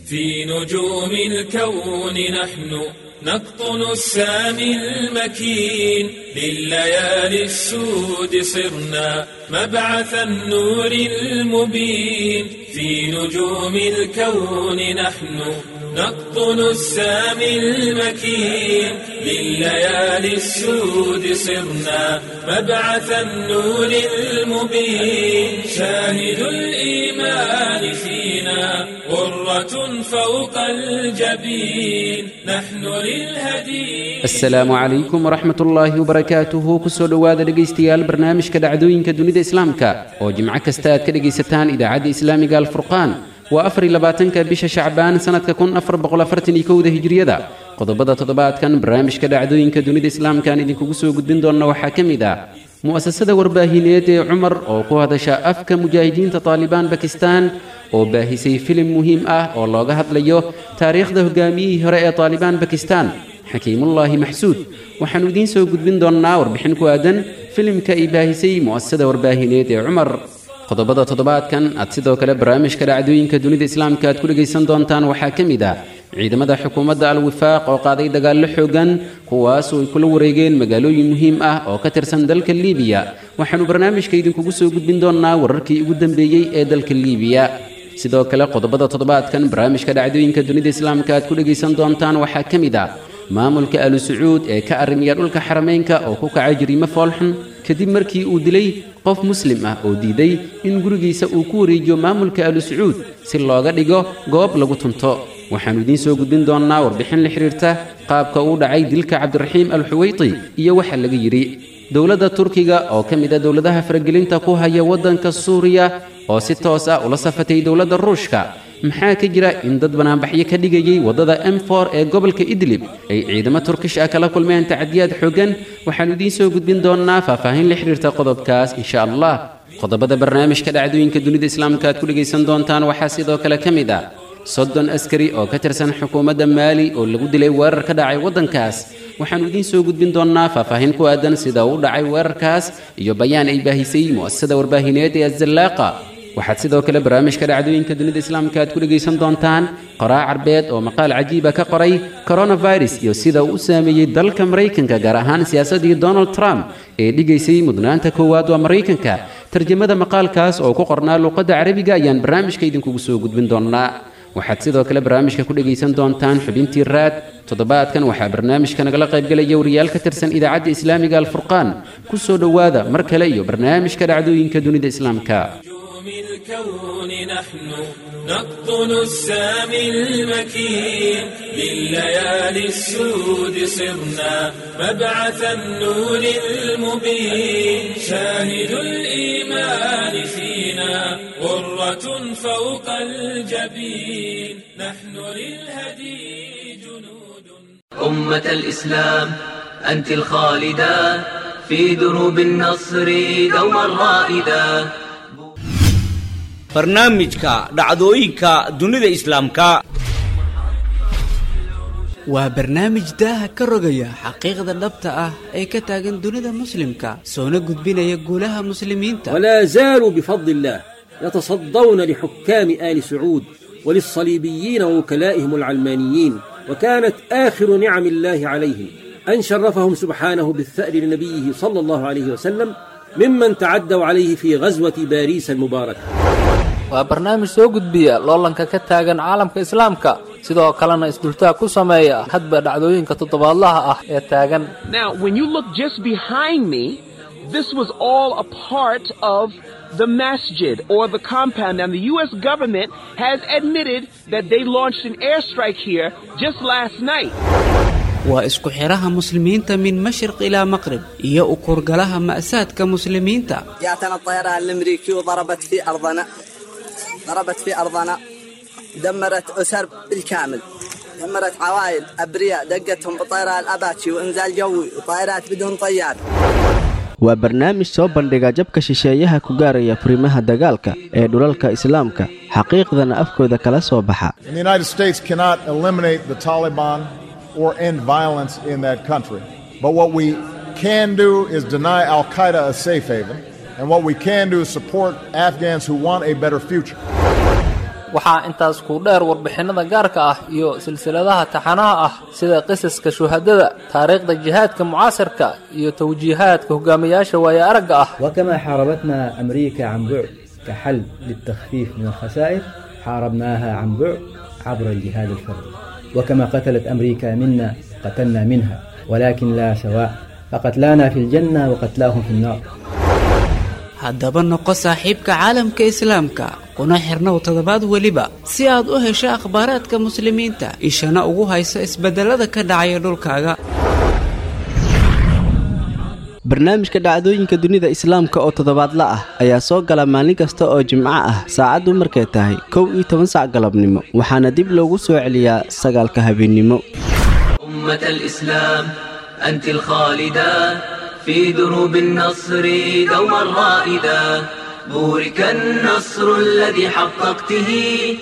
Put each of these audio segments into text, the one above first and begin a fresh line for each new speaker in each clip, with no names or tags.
في نجوم الكون نحن نقطن السامي المكين لليالي السود صرنا مبعث النور المبين في نجوم الكون نحن نقطن السامي المكين لليالي السود صرنا مبعث النور المبين شاهد الإيمان فينا غرة فوق الجبين نحن للهدي
asalaamu calaykum waraxmat ullaahi wabarakaatuhu kusoo dhowaada dhegaystayaal barnaamijka dhacdooyinka dunida islaamka oo jimco kasta aad ka dhegaysataan idaacadda islaamiga alfurqaan waa afar iyo labaatanka bisha shacbaan sannadka kun afar boqol afartan iyo kowda hijriyada qodobada toddobaadkan barnaamijka dhacdooyinka dunida islaamka aan idinkugu soo gudbin doonna waxaa ka mid ah mu'asasada warbaahineed ee cumar oo ku hadasha afka mujaahidiinta taalibaan bakistan oo baahisay filim muhiim ah oo looga hadlayo taariikhda hogaamiyihii hore ee taalibaan bakistan xakiimullaahi maxsuud waxaannu idiin soo gudbin doonnaa warbixin ku aadan filimka ay baahisay mu'asasada warbaahineed ee cumar qodobada toddobaadkan aad sidoo kale barnaamijka dhacdooyinka dunida islaamka aad ku dhegaysan doontaan waxaa ka mid ah ciidamada xukuumadda al-wifaaq oo qaaday dagaallo xoogan kuwaasoo ay kula wareegeen magaalooyin muhiim ah oo ka tirsan dalka liibiya waxaannu barnaamijka idinkugu soo gudbin doonnaa wararkii ugu dambeeyey ee dalka liibiya sidoo kale qodobada toddobaadkan barnaamijka dhacdooyinka dunida islaamka aad ku dhegaysan doontaan waxaa ka mid ah maamulka alu sacuud ee ka arrimiya dhulka xarameynka oo ku kacay jariimo foolxun kadib markii uu dilay qof muslim ah oo diiday in gurigiisa uu ku wareejiyo maamulka alu sacuud si looga dhigo goob lagu tunto waxaannu idiin soo gudbin doonnaa warbixin la xidhiirta qaabka uu dhacay dilka cabdiraxiim al xuweyti iyo waxa laga yidhi dowladda turkiga oo ka mid a dowladaha faragelinta ku haya waddanka suuriya oo si toos ah ula safatay dowladda ruushka maxaa ka jira in dad banaanbaxyo ka dhigayay waddada m for ee gobolka idlib ay ciidamo turkish ah kala kulmeen tacadiyaad xooggan waxaannu idiin soo gudbin doonnaa faahfaahin la xidhiirta qodobkaas insha allah qodobada barnaamijka dhacdooyinka dunida islaamka aad ku dhegaysan doontaan waxaa sidoo kale ka mid ah soddon askari oo ka tirsan xukuumadda maali oo lagu dilay weerar ka dhacay waddankaas waxaannu idiin soo gudbin doonnaa faahfaahin ku aadan sida uu dhacay weerarkaas iyo bayaan ay baahisay mu'asasada warbaahineed ee azallaaqa waxaad sidoo kale barnaamijka dhacdooyinka dunida islaamka aad ku dhegaysan doontaan qoraa carbeed oo maqaal cajiiba ka qoray coronavirus iyo sida uu u saameeyey dalka maraykanka gaar ahaan siyaasaddii donald trump ee dhigaysay mudnaanta koowaad waa maraykanka tarjamada maqaalkaas oo ku qornaa luuqadda carabiga ayaan barnaamijka idinkugu soo gudbin doonnaa waxaad sidoo kale barnaamijka ku dhegaysan doontaan xubintii raad toddobaadkan waxaa barnaamijka nagala qaybgelaya wariyaal ka tirsan idaacadda islaamiga alfurqaan ku soo dhowaada mar kale iyo barnaamijka dhacdooyinka dunida islaamka
الكون نحن نقطن السامي المكين لليالي السود صرنا مبعث النور المبين شاهد الإيمان فينا غرة فوق الجبين نحن للهدي جنود
أمة الإسلام أنت الخالدة في دروب النصر دوما رائدا
barnaamijka dhacdooyinka dunida islaamka
waa barnaamij daaha ka rogaya xaqiiqda dhabta ah ee ka taagan dunida muslimka soona gudbinaya guulaha muslimiinta
ولا زالوا بفضل الله يتصدون لحكام آل سعود وللصليبيين ووكلائهم العلمانيين وكانت آخر نعم الله عليهم أن شرفهم سبحانه بالثأر لنبيه صلى الله عليه وسلم ممن تعدوا عليه في غزوة باريس المباركة
waa barnaamij soo gudbiya loolanka ka taagan caalamka islaamka sidoo kalena isdultaag ku sameeya hadba dhacdooyinka toddobaadlaha ah ee taagan
Now, when you look just behind me, this was all a part of the masjid or the compound. And the U.S. government has admitted that they launched an airstrike here just last night.
waa isku xidhaha muslimiinta min mashriq ilaa maqrib iyo u kurgalaha ma'saadka muslimiinta
جاءتنا الطيران الامريكي وضربت في ارضنا ضربت في ارضنا دمرت اسر بالكامل دمرت عوائل ابرياء دقتهم بطيران الاباتشي وانزال جوي وطائرات بدون طيار
waa barnaamij soo bandhiga jabka shisheeyaha ku gaaraya furimaha dagaalka ee dhulalka islaamka xaqiiqdana afkooda kala soo baxa
And the United States cannot eliminate the Taliban or end violence in that country. But what we can do is deny Al Qaeda a safe haven. And what we can do is support Afghans who want a better future.
waxaa intaas ku dheer warbixinnada gaarka ah iyo silsiladaha taxanaha ah sida qisaska shuhadada taariikhda jihaadka mucaasirka iyo tawjiihaadka hogaamiyaasha waaye aragga ah
وكما حاربتنا أمريكا عن بعد كحل للتخفيف من الخسائر حاربناها عن بعد عبر الجهاد الفردي وكما قتلت أمريكا منا قتلنا منها ولكن لا سواء فقتلانا في الجنة وقتلاهم في النار
haddaba noqo saaxiibka caalamka islaamka kuna xirnow toddobaad weliba si aad u hesho akhbaaraadka muslimiinta ishana ugu hayso isbeddellada ka dhacaya dhulkaaga
barnaamijka dhacdooyinka dunida islaamka oo toddobaadla ah ayaa soo gala maalin kasta oo jimco ah saacaddu markay tahay kow iyo toban sac galabnimo waxaana dib loogu soo celiyaa sagaalka habeennimo
أمة الإسلام أنت الخالدة في دروب النصر دوما رائدا بورك النصر الذي حققته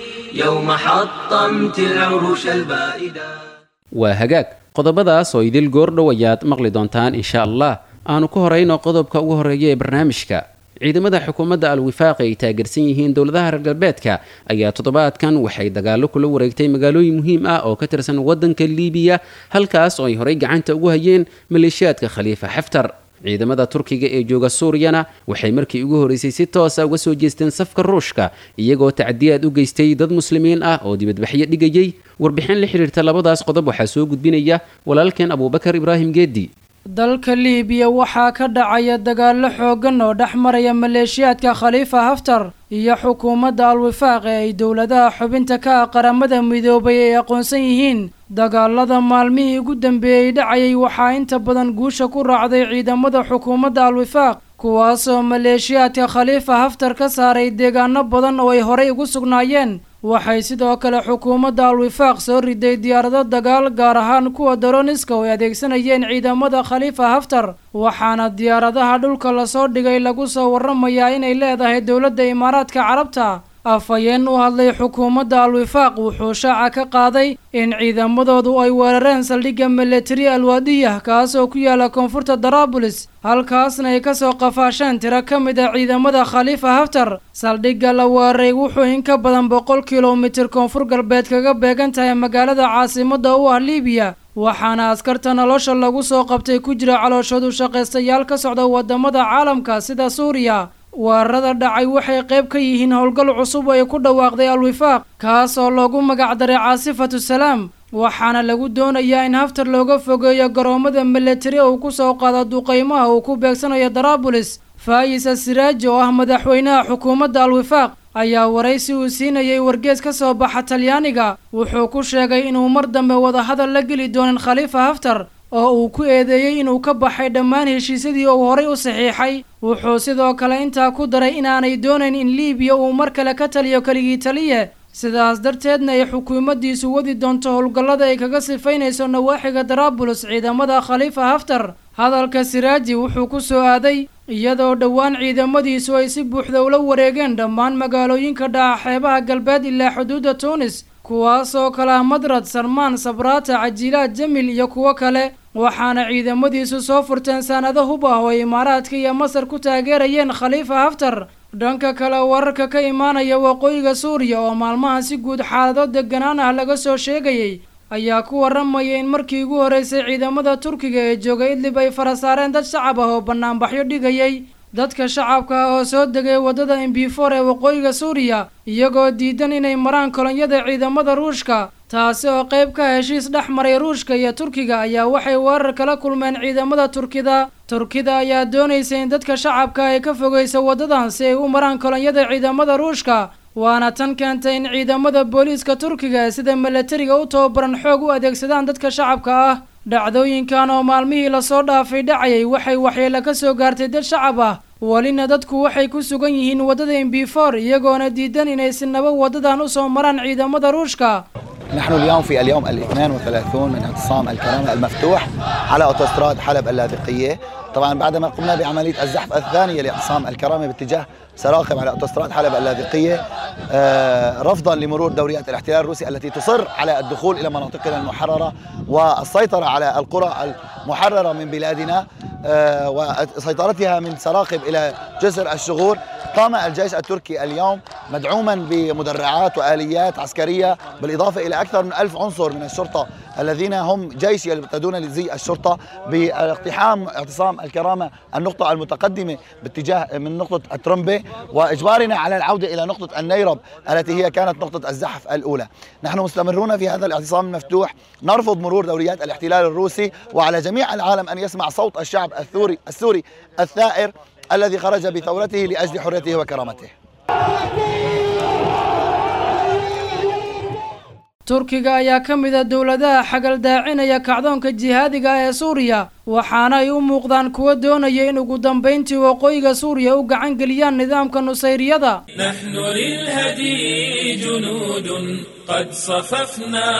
يوم حطمت العروش البائدة
waa hagaag qodobadaas oo idil goordhow ayaad maqli doontaan insha allah aanu ku horayno qodobka ugu horreeya ee barnaamijka ciidamada xukuumadda al-wifaaq ay taageersan yihiin dowladaha reer galbeedka ayaa toddobaadkan waxay dagaallo kula wareegtay magaalooyin muhiim ah oo ka tirsan waddanka liibiya halkaas oo ay horey gacanta ugu hayeen maleeshiyaadka khaliifa xaftar ciidamada turkiga ee jooga suuriyana waxay markii ugu horreysay si toosa uga soo jeesteen safka ruushka iyagoo tacdiyaad u geystay dad muslimiin ah oo dibadbaxyo dhigayay warbixin la xidhiirta labadaas qodob waxaa soo gudbinaya walaalkeen abuubakar ibraahim geedi
dalka liibiya waxaa ka dhacaya dagaallo xooggan oo dhex maraya maleeshiyaadka khaliifa haftar iyo xukuumadda al-wifaaq ee ay dowladaha xubinta ka ah qaramada midoobay ay aqoonsan yihiin dagaalada maalmihii ugu dambeeyey dhacayay waxaa inta badan guusha ku raacday ciidamada xukuumadda al-wifaaq kuwaasoo maleeshiyaadka khaliifa haftar ka saaray deegaano badan oo ay horay ugu sugnaayeen waxay sidoo kale xukuumadda al-wifaaq soo riday diyaarado dagaal gaar ahaan kuwa daroniska oo ay adeegsanayeen ciidamada khaliifa haftar waxaana diyaaradaha dhulka lasoo dhigay lagu soo warramayaa inay leedahay dowladda imaaraadka carabta afhayeen u hadlay xukuumadda al-wifaaq wuxuu shaaca ka qaaday in ciidamadoodu ay weerareen saldhigga milatari alwaadiyah kaas oo ku yaala koonfurta daraabulis halkaasna ay kasoo qafaasheen tiro ka mid a ciidamada khaliifa haftar saldhigga la weeraray wuxuu in ka badan boqol kilomitir koonfur galbeed kaga beegan tahay magaalada caasimadda u ah liibiya waxaana askarta nolosha lagu soo qabtay ku jira calooshoodu shaqaystayaal ka socda wadamada caalamka sida suuriya weerarada dhacay waxay qayb ka yihiin howlgal cusub oo ay ku dhawaaqday al-wifaaq kaas oo loogu magacdaray caasifatu salaam waxaana lagu doonayaa in haftar looga fogeeyo garoomada milatari uu ku soo qaado duqeymaha uu ku beegsanayo daraabulis faayisa siraaji oo ah madaxweynaha xukuumadda al-wifaaq ayaa waraysi uu siinayay wargees ka soo baxa talyaaniga wuxuu ku sheegay inuu mar dambe wadahadal la geli doonin khaliifa haftar oo uu ku eedeeyey inuu ka baxay dhammaan heshiisyadii uu horay u saxiixay wuxuu sidoo kale intaa ku daray inaanay doonayn in liibiya uu mar kale ka taliyo keligii taliye sidaas darteedna ay xukuumaddiisu wadi doonto howlgallada ay kaga sifaynayso nawaaxiga daraabulos ciidamada khaliifa haftar hadalka siraaji wuxuu ku soo aaday iyadoo dhowaan ciidamadiisu ay si buuxda ula wareegeen dhammaan magaalooyinka dhaca xeebaha galbeed ilaa xuduudda tuunis kuwaasoo kale ah madrad salmaan sabraata cajiilaad jamil iyo kuwo kale waxaana ciidamadiisu soo furteen saanado hub ah oo imaaraadka iyo masar ku taageerayeen khaliifa haftar dhanka kale wararka ka imaanaya waqooyiga suuriya oo maalmaha si guud xaalado deganaan ah laga soo sheegayay ayaa ku warramaya in markii ugu horreysay ciidamada turkiga ee jooga idlib ay fara saareen dad shacab ah oo bannaanbaxyo dhigayay dadka shacabka ah oo soo degay waddada embifor ee waqooyiga suuriya iyagoo diidan inay maraan kolonyada ciidamada ruushka taasi oo qayb ka heshiis dhex maray ruushka iyo turkiga ayaa waxay weerar kala kulmeen ciidamada turkida turkida ayaa doonaysa in dadka shacabka ay ka fogeyso waddadan si ay u maraan kolonyada ciidamada ruushka waana tan keentay in ciidamada booliiska turkiga ee sida milatariga u tababaran xoog u adeegsadaan dadka shacabka ah dhacdooyinkan oo maalmihii lasoo dhaafay dhacayay waxay waxyeelo ka soo gaartay dad shacab ah welina dadku waxay ku sugan yihiin waddada embifor iyagoona diidan inay sinaba waddadan u soo maraan ciidamada ruushka
نحن اليوم في اليوم ال 32 من اعتصام الكرامة المفتوح على أوتوستراد حلب اللاذقية طبعا بعدما قمنا بعملية الزحف الثانية لاعتصام الكرامة باتجاه سراقب على أوتوستراد حلب اللاذقية آه، رفضا لمرور دوريات الاحتلال الروسي التي تصر على الدخول إلى مناطقنا المحررة والسيطرة على القرى المحررة من بلادنا آه، وسيطرتها من سراقب إلى جسر الشغور قام الجيش التركي اليوم مدعوما بمدرعات وآليات عسكرية بالإضافة إلى أكثر من ألف عنصر من الشرطة الذين هم جيش يرتدون لزي الشرطة باقتحام اعتصام الكرامة النقطة المتقدمة باتجاه من نقطة الترمبة وإجبارنا على العودة إلى نقطة النيرب التي هي كانت نقطة الزحف الأولى نحن مستمرون في هذا الاعتصام المفتوح نرفض مرور دوريات الاحتلال الروسي وعلى جميع العالم أن يسمع صوت الشعب الثوري السوري الثائر الذي خرج بثورته لأجل حريته وكرامته
turkiga ayaa ka mid a dowladaha xagaldaacinaya kacdoonka jihaadiga ah ee suuriya waxaana ay u muuqdaan kuwa doonaya in ugu dambayntii waqooyiga suuriya u gacan geliyaan nidaamka nusayriyada
نحن للهدي جنود قد صففنا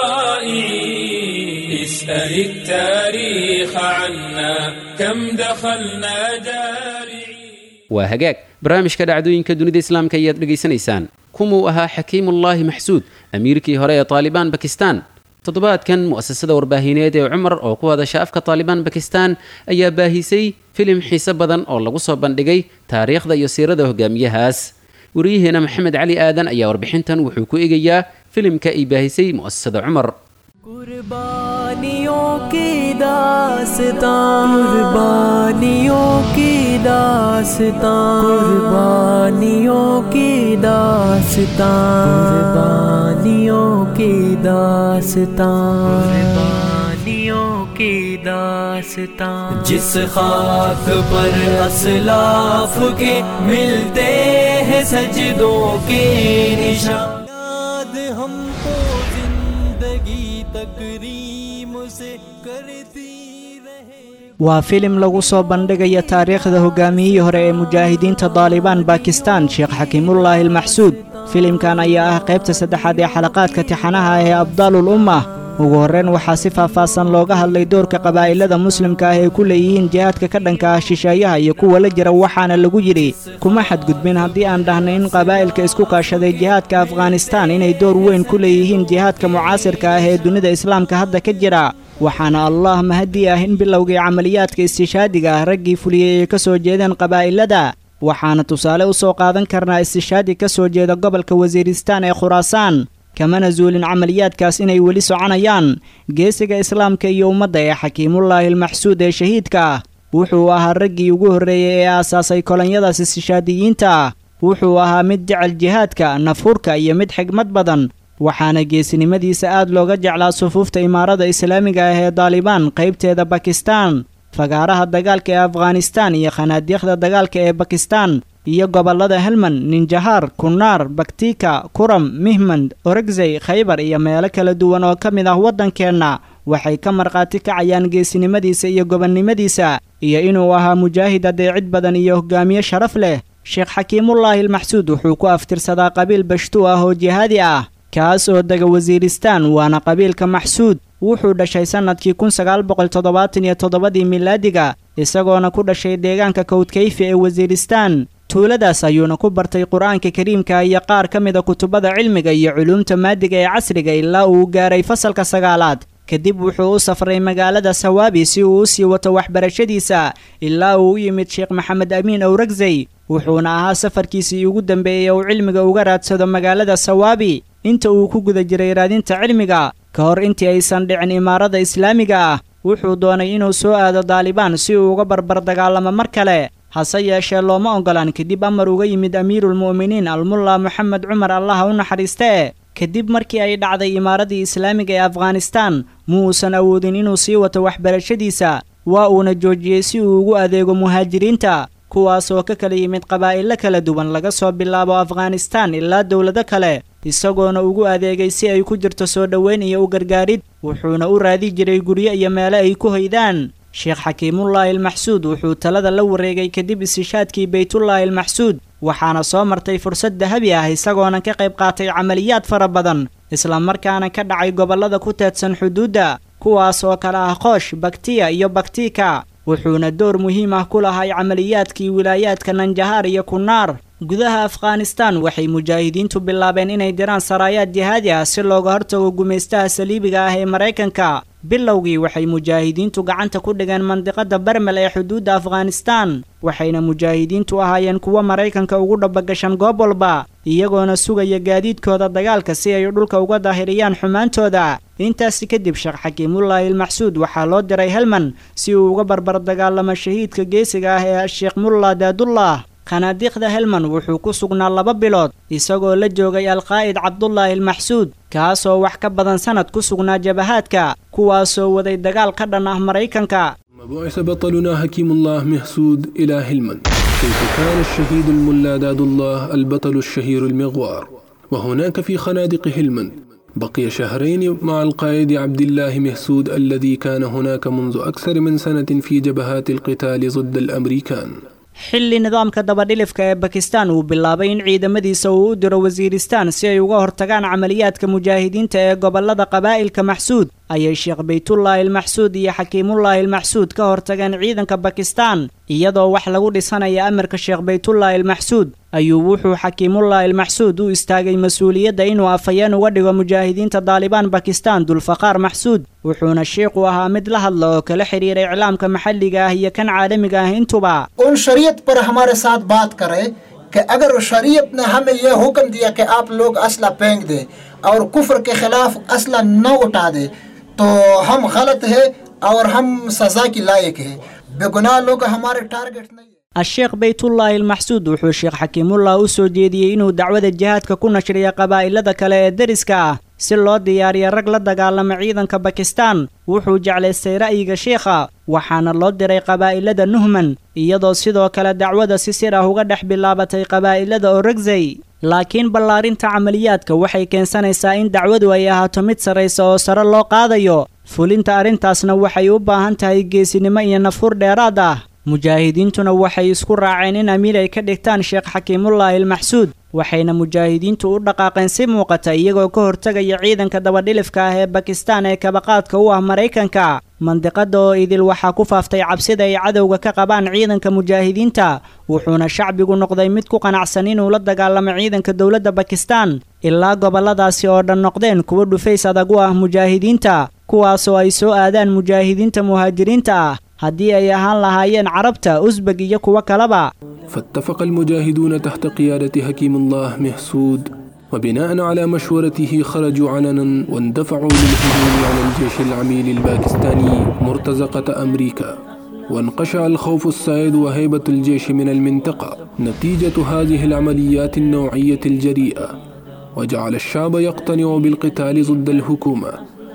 طائعين اسأل التاريخ عنا كم دخلنا دارعين
waa hagaag barnaamijka dhacdooyinka dunida islaamka ayaad dhegaysanaysaan kumuu ahaa xakiimullaahi maxsuud amiirkii hore ee taalibaan bakistan toddobaadkan mu'asasada warbaahineed ee cumar oo ku hadasha afka taalibaan bakistan ayaa baahisay filim xiise badan oo lagu soo bandhigay taariikhda iyo siirada hogaamiyahaas wariyaheena maxamed cali aadan ayaa warbixintan wuxuu ku eegayaa filimka ay baahisay mu'asasada cumar
कुर्बानियों की दास्तां कुर्बानियों की दास्तां कुर्बानियों की दास्तां कुर्बानियों की दास्तां कुर्बानियों की दास्तां जिस खाक पर असलाफ के मिलते हैं सजदों के निशान याद हमको जिंदगी तकरीम से करती
waa filim lagu soo bandhigaya taariikhda hogaamiyihii hore ee mujaahidiinta daalibaan bakistan sheekh xakiimullaahi almaxsuud filimkan ayaa ah qaybta saddexaad ee xalaqaadka tixanaha ah ee abdaalul ummah ugu horreyn waxaa si faahfaahsan looga hadlay doorka qabaa'ilada muslimka ah ee ku leeyihiin jihaadka ka dhanka ah shisheeyaha iyo kuwa la jira waxaana lagu yidhi kuma xadgudbin haddii aan dhahnay in qabaa'ilka isku kaashaday jihaadka afghanistaan inay door weyn ku leeyihiin jihaadka mucaasirka ah ee dunida islaamka hadda ka jira waxaana allah mahadii ah in bilowgii camaliyaadka istishaadiga ah raggii fuliyey ay ka soo jeedeen qabaa'ilada waxaana tusaale u soo qaadan karnaa istishaadi ka soo jeeda gobolka wasiiristaan ee khuraasaan kamana zuulin camaliyaadkaas inay weli soconayaan geesiga islaamka iyo ummadda ee xakiimullaahi almaxsuud ee shahiidka ah wuxuu ahaa raggii ugu horreeyey ee aasaasay kolonyadaas istishaadiyiinta ah wuxuu ahaa mid jecel jihaadka nafhurka iyo mid xigmad badan waxaana geesinimadiisa aad looga jeclaa sufuufta imaarada islaamiga ah ee daalibaan qaybteeda bakistan fagaaraha dagaalka ee afghanistaan iyo khanaadiikhda dagaalka ee bakistan iyo gobollada helmand ninjahaar kunaar baktika kuram mihmand oregzey khaybar iyo meelo kala duwan oo ka mid ah waddankeenna waxay ka markhaati kacayaan geesinimadiisa iyo gobonnimadiisa iyo inuu ahaa mujaahid adeecid badan iyo hogaamiye sharaf leh sheekh xakiimullaahi almaxsuud wuxuu ku aftirsadaa qabiil bashtuu ah oo jihaadi ah kaas oo dega wasiiristaan waana qabiilka maxsuud wuxuu dhashay sannadkii kun sagaal boqol toddobaatan iyo toddobadii milaadiga isagoona ku dhashay deegaanka kawdkayfi ee wasiiristaan tuuladaas ayuuna ku bartay qur-aanka kariimka iyo qaar ka mida kutubada cilmiga iyo culuumta maadiga ee casriga ilaa uu gaaray fasalka sagaalaad kadib wuxuu u safray magaalada sawaabi si uu u sii wato waxbarashadiisa ilaa uu u yimid sheekh maxamed amiin owragzey wuxuuna ahaa safarkiisii ugu dambeeyey uu cilmiga uga raadsado magaalada sawaabi inta uu ku guda jiray raadinta cilmiga ka hor intii aysan dhicin imaarada islaamiga ah wuxuu doonay inuu soo aado daalibaan si uu uga barbar dagaalamo mar kale hase yeeshee looma oggolaan kadib amar uga yimid amiiruulmu'miniin almulla moxamed cumar allaha u naxariistee kadib markii ay dhacday imaaradii islaamiga ee afghanistaan ma uusan awoodin inuu sii wato waxbarashadiisa waa uuna joojiyey si uu ugu adeego muhaajiriinta kuwaas oo ka kala yimid qabaa'ilo kala duwan laga soo bilaabo afghanistaan ilaa dowlado kale isagoona ugu adeegay si ay ku jirto soo dhoweyn iyo u gargaarid wuxuuna u raadi jiray guryo iyo meelo ay ku hoydaan sheekh xakiimullaahi almaxsuud wuxuu talada la wareegay kadib istishaadkii baytullaahi almaxsuud waxaana soo martay fursad dahabi ah isagoona ka qayb qaatay camaliyaad fara badan islamarkaana ka dhacay gobollada ku teedsan xuduudda kuwaas oo kale ah qoosh baktiya iyo baktika wuxuuna door muhiim ah ku lahay camaliyaadkii wilaayaadka nanjahaar iyo kunaar gudaha afghanistan waxay mujaahidiintu bilaabeen inay diraan saraayaad jihaadi ah si looga hortago gumaystaha saliibiga ah ee maraykanka bilowgii waxay mujaahidiintu gacanta ku dhigeen mandiqada bermel ee xuduudda afghanistan waxayna mujaahidiintu ahaayeen kuwo maraykanka ugu dhabagashan goob walba iyagoona sugaya gaadiidkooda dagaalka si ay dhulka uga daahiriyaan xumaantooda intaasi kadib sheekh xakiimullaahi ilmaxsuud waxaa loo diray helman si uu uga barbar dagaalamo shahiidka geesiga ah ee sheekh mulla daadullah khanaadiiqda helman wuxuu ku sugnaa laba bilood isagoo la joogay alqaa'id cabdulaahi ilmaxsuud kaasoo wax ka badan sanad ku sugnaa jabahaadka kuwaasoo waday dagaal ka dhan ah maraykanka
بعث بطلنا حكيم الله مهسود إلى هلمن كيف كان الشهيد الملا داد الله البطل الشهير المغوار وهناك في خنادق هلمن بقي شهرين مع القائد عبد الله مهسود الذي كان هناك منذ أكثر من سنة في جبهات القتال ضد الأمريكان
xilli nidaamka dabadhilifka ee bakistan uu bilaabay in ciidamadiisa uu u diro wasiiristaan si ay uga hortagaan camaliyaadka mujaahidiinta ee gobolada qabaa'ilka maxsuud ayay sheekh baytullaahi ilmaxsuud iyo xakiimullaahi ilmaxsuud ka hortageen ciidanka bakistan iyadoo wax lagu dhisanaya amarka sheekh baytullaahi ilmaxsuud ayuu wuxuu xakiimullaahi ilmaxsuud u istaagay mas-uuliyadda inuu afhayeen uga dhigo mujaahidiinta daalibaan bakistan dulfaqaar maxsuud wuxuuna sheikhu ahaa mid la hadla oo kala xidhiira iclaamka maxalliga ah iyo kan caalamiga ah intuba
उन शरीयत पर हमारे साथ बात करे कि अगर शरीयत ने हमें यह हुक्म दिया कि आप लोग असला फेंक दे और कुफर के खिलाफ असला न उठा दे तो हम गलत है और हम सजा की लायक है बेगुनाह लोग हमारे टारगेट नहीं
asheekh baytullaahi ilmaxsuud wuxuu sheekh xakiimullah u soo jeediyey inuu dacwada jihaadka ku nashriya qabaa'ilada kale ee deriska ah si loo diyaariya rag la dagaalama ciidanka bakistan wuxuu jeclaystay ra'yiga sheikha waxaana loo diray qabaa'ilada nuhman iyadoo sidoo kale dacwada si sir ah uga dhex bilaabatay qabaa'ilada orogzey laakiin ballaarinta camaliyaadka waxay keensanaysaa in dacwadu ay ahaato mid sarraysa oo sare loo qaadayo fulinta arrintaasna waxay u baahan tahay geesinimo iyo nafhur dheeraad ah mujaahidiintuna waxay isku raaceen in amiir ay ka dhigtaan sheekh xakiimullaahi ilmaxsuud waxayna mujaahidiintu u dhaqaaqeen si muuqata iyagoo ka hortegaya ciidanka dabadhilifka ah ee bakistan ee kabaqaadka u ah maraykanka mandiqada oo idil waxaa ku faaftay cabsida ay cadowga ka qabaan ciidanka mujaahidiinta wuxuuna shacbigu noqday mid ku qanacsan inuu la dagaalamo ciidanka dowladda bakistan ilaa gobolladaasi oo dhan noqdeen kuwo dhufays adag u ah mujaahidiinta kuwaasoo ay soo aadaan mujaahidiinta muhaajiriinta ah haddii ay ahaan lahaayeen carabta usbeg iyo kuwo kaleba
فاتفق المجاهدون تحت قيادة حكيم الله مهسود وبناء على مشورته خرجوا علنا واندفعوا للهجوم على الجيش العميل الباكستاني مرتزقة أمريكا وانقشع الخوف السائد وهيبة الجيش من المنطقة نتيجة هذه العمليات النوعية الجريئة وجعل الشعب يقتنع بالقتال ضد الحكومة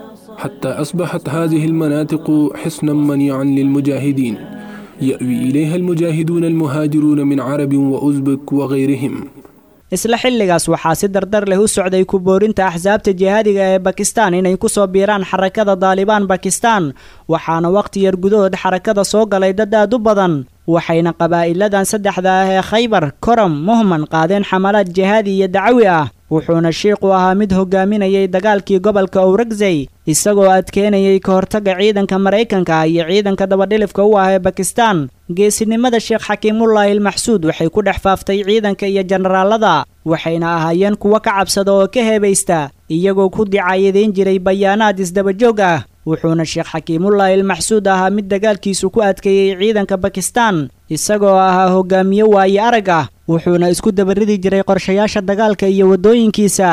حتى أصبحت هذه المناطق حصنا منيعا للمجاهدين يأوي إليها المجاهدون المهاجرون من عرب وأزبك وغيرهم
isla xilligaas waxaa si dardar leh u socday ku boorinta axsaabta jihaadiga ee bakistan inay ku soo biiraan xarakada daalibaan bakistan waxaana wakhti yar gudahood xarakada soo galay dad aad u badan waxayna qabaa'iladan saddexda ah ee khaybar korom muhman qaadeen xamalaad jihaadi iyo dacawi ah wuxuuna shiiqu ahaa mid hogaaminayay dagaalkii gobolka owragzey isagoo adkeenayay ka hortagga ciidanka maraykanka iyo ciidanka dabadhilifka u ah ee bakistan geesinimada sheekh xakiimullaahi ilmaxsuud waxay ku dhex faaftay ciidanka iyo jenaraalada waxayna ahaayeen kuwo ka cabsada oo ka heebaysta iyagoo ku dicaayadayn jiray bayaanaad isdabajoog ah wuxuuna sheekh xakiimullaahi ilmaxsuud ahaa mid dagaalkiisu ku adkeeyey ciidanka bakistan isagoo ahaa hogaamiye waaye arag ah wuxuuna isku dabaridi jiray qorshayaasha dagaalka iyo waddooyinkiisa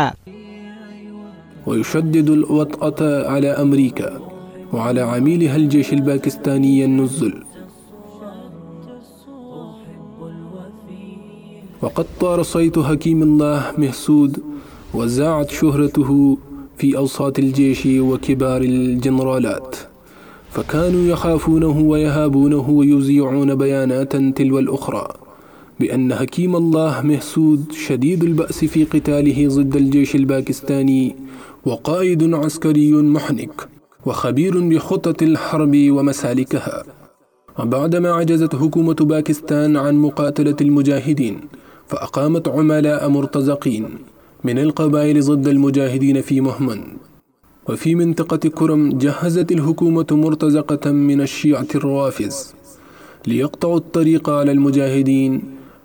ويشدد الوطأة على أمريكا وعلى عميلها الجيش الباكستاني النزل وقد طار صيت حكيم الله مهسود وزاعت شهرته في أوساط الجيش وكبار الجنرالات فكانوا يخافونه ويهابونه ويذيعون بيانات تلو الأخرى بأن حكيم الله مهسود شديد البأس في قتاله ضد الجيش الباكستاني وقائد عسكري محنك وخبير بخطط الحرب ومسالكها وبعدما عجزت حكومة باكستان عن مقاتلة المجاهدين فأقامت عملاء مرتزقين من القبائل ضد المجاهدين في مهمن وفي منطقة كرم جهزت الحكومة مرتزقة من الشيعة الروافز ليقطعوا الطريق على المجاهدين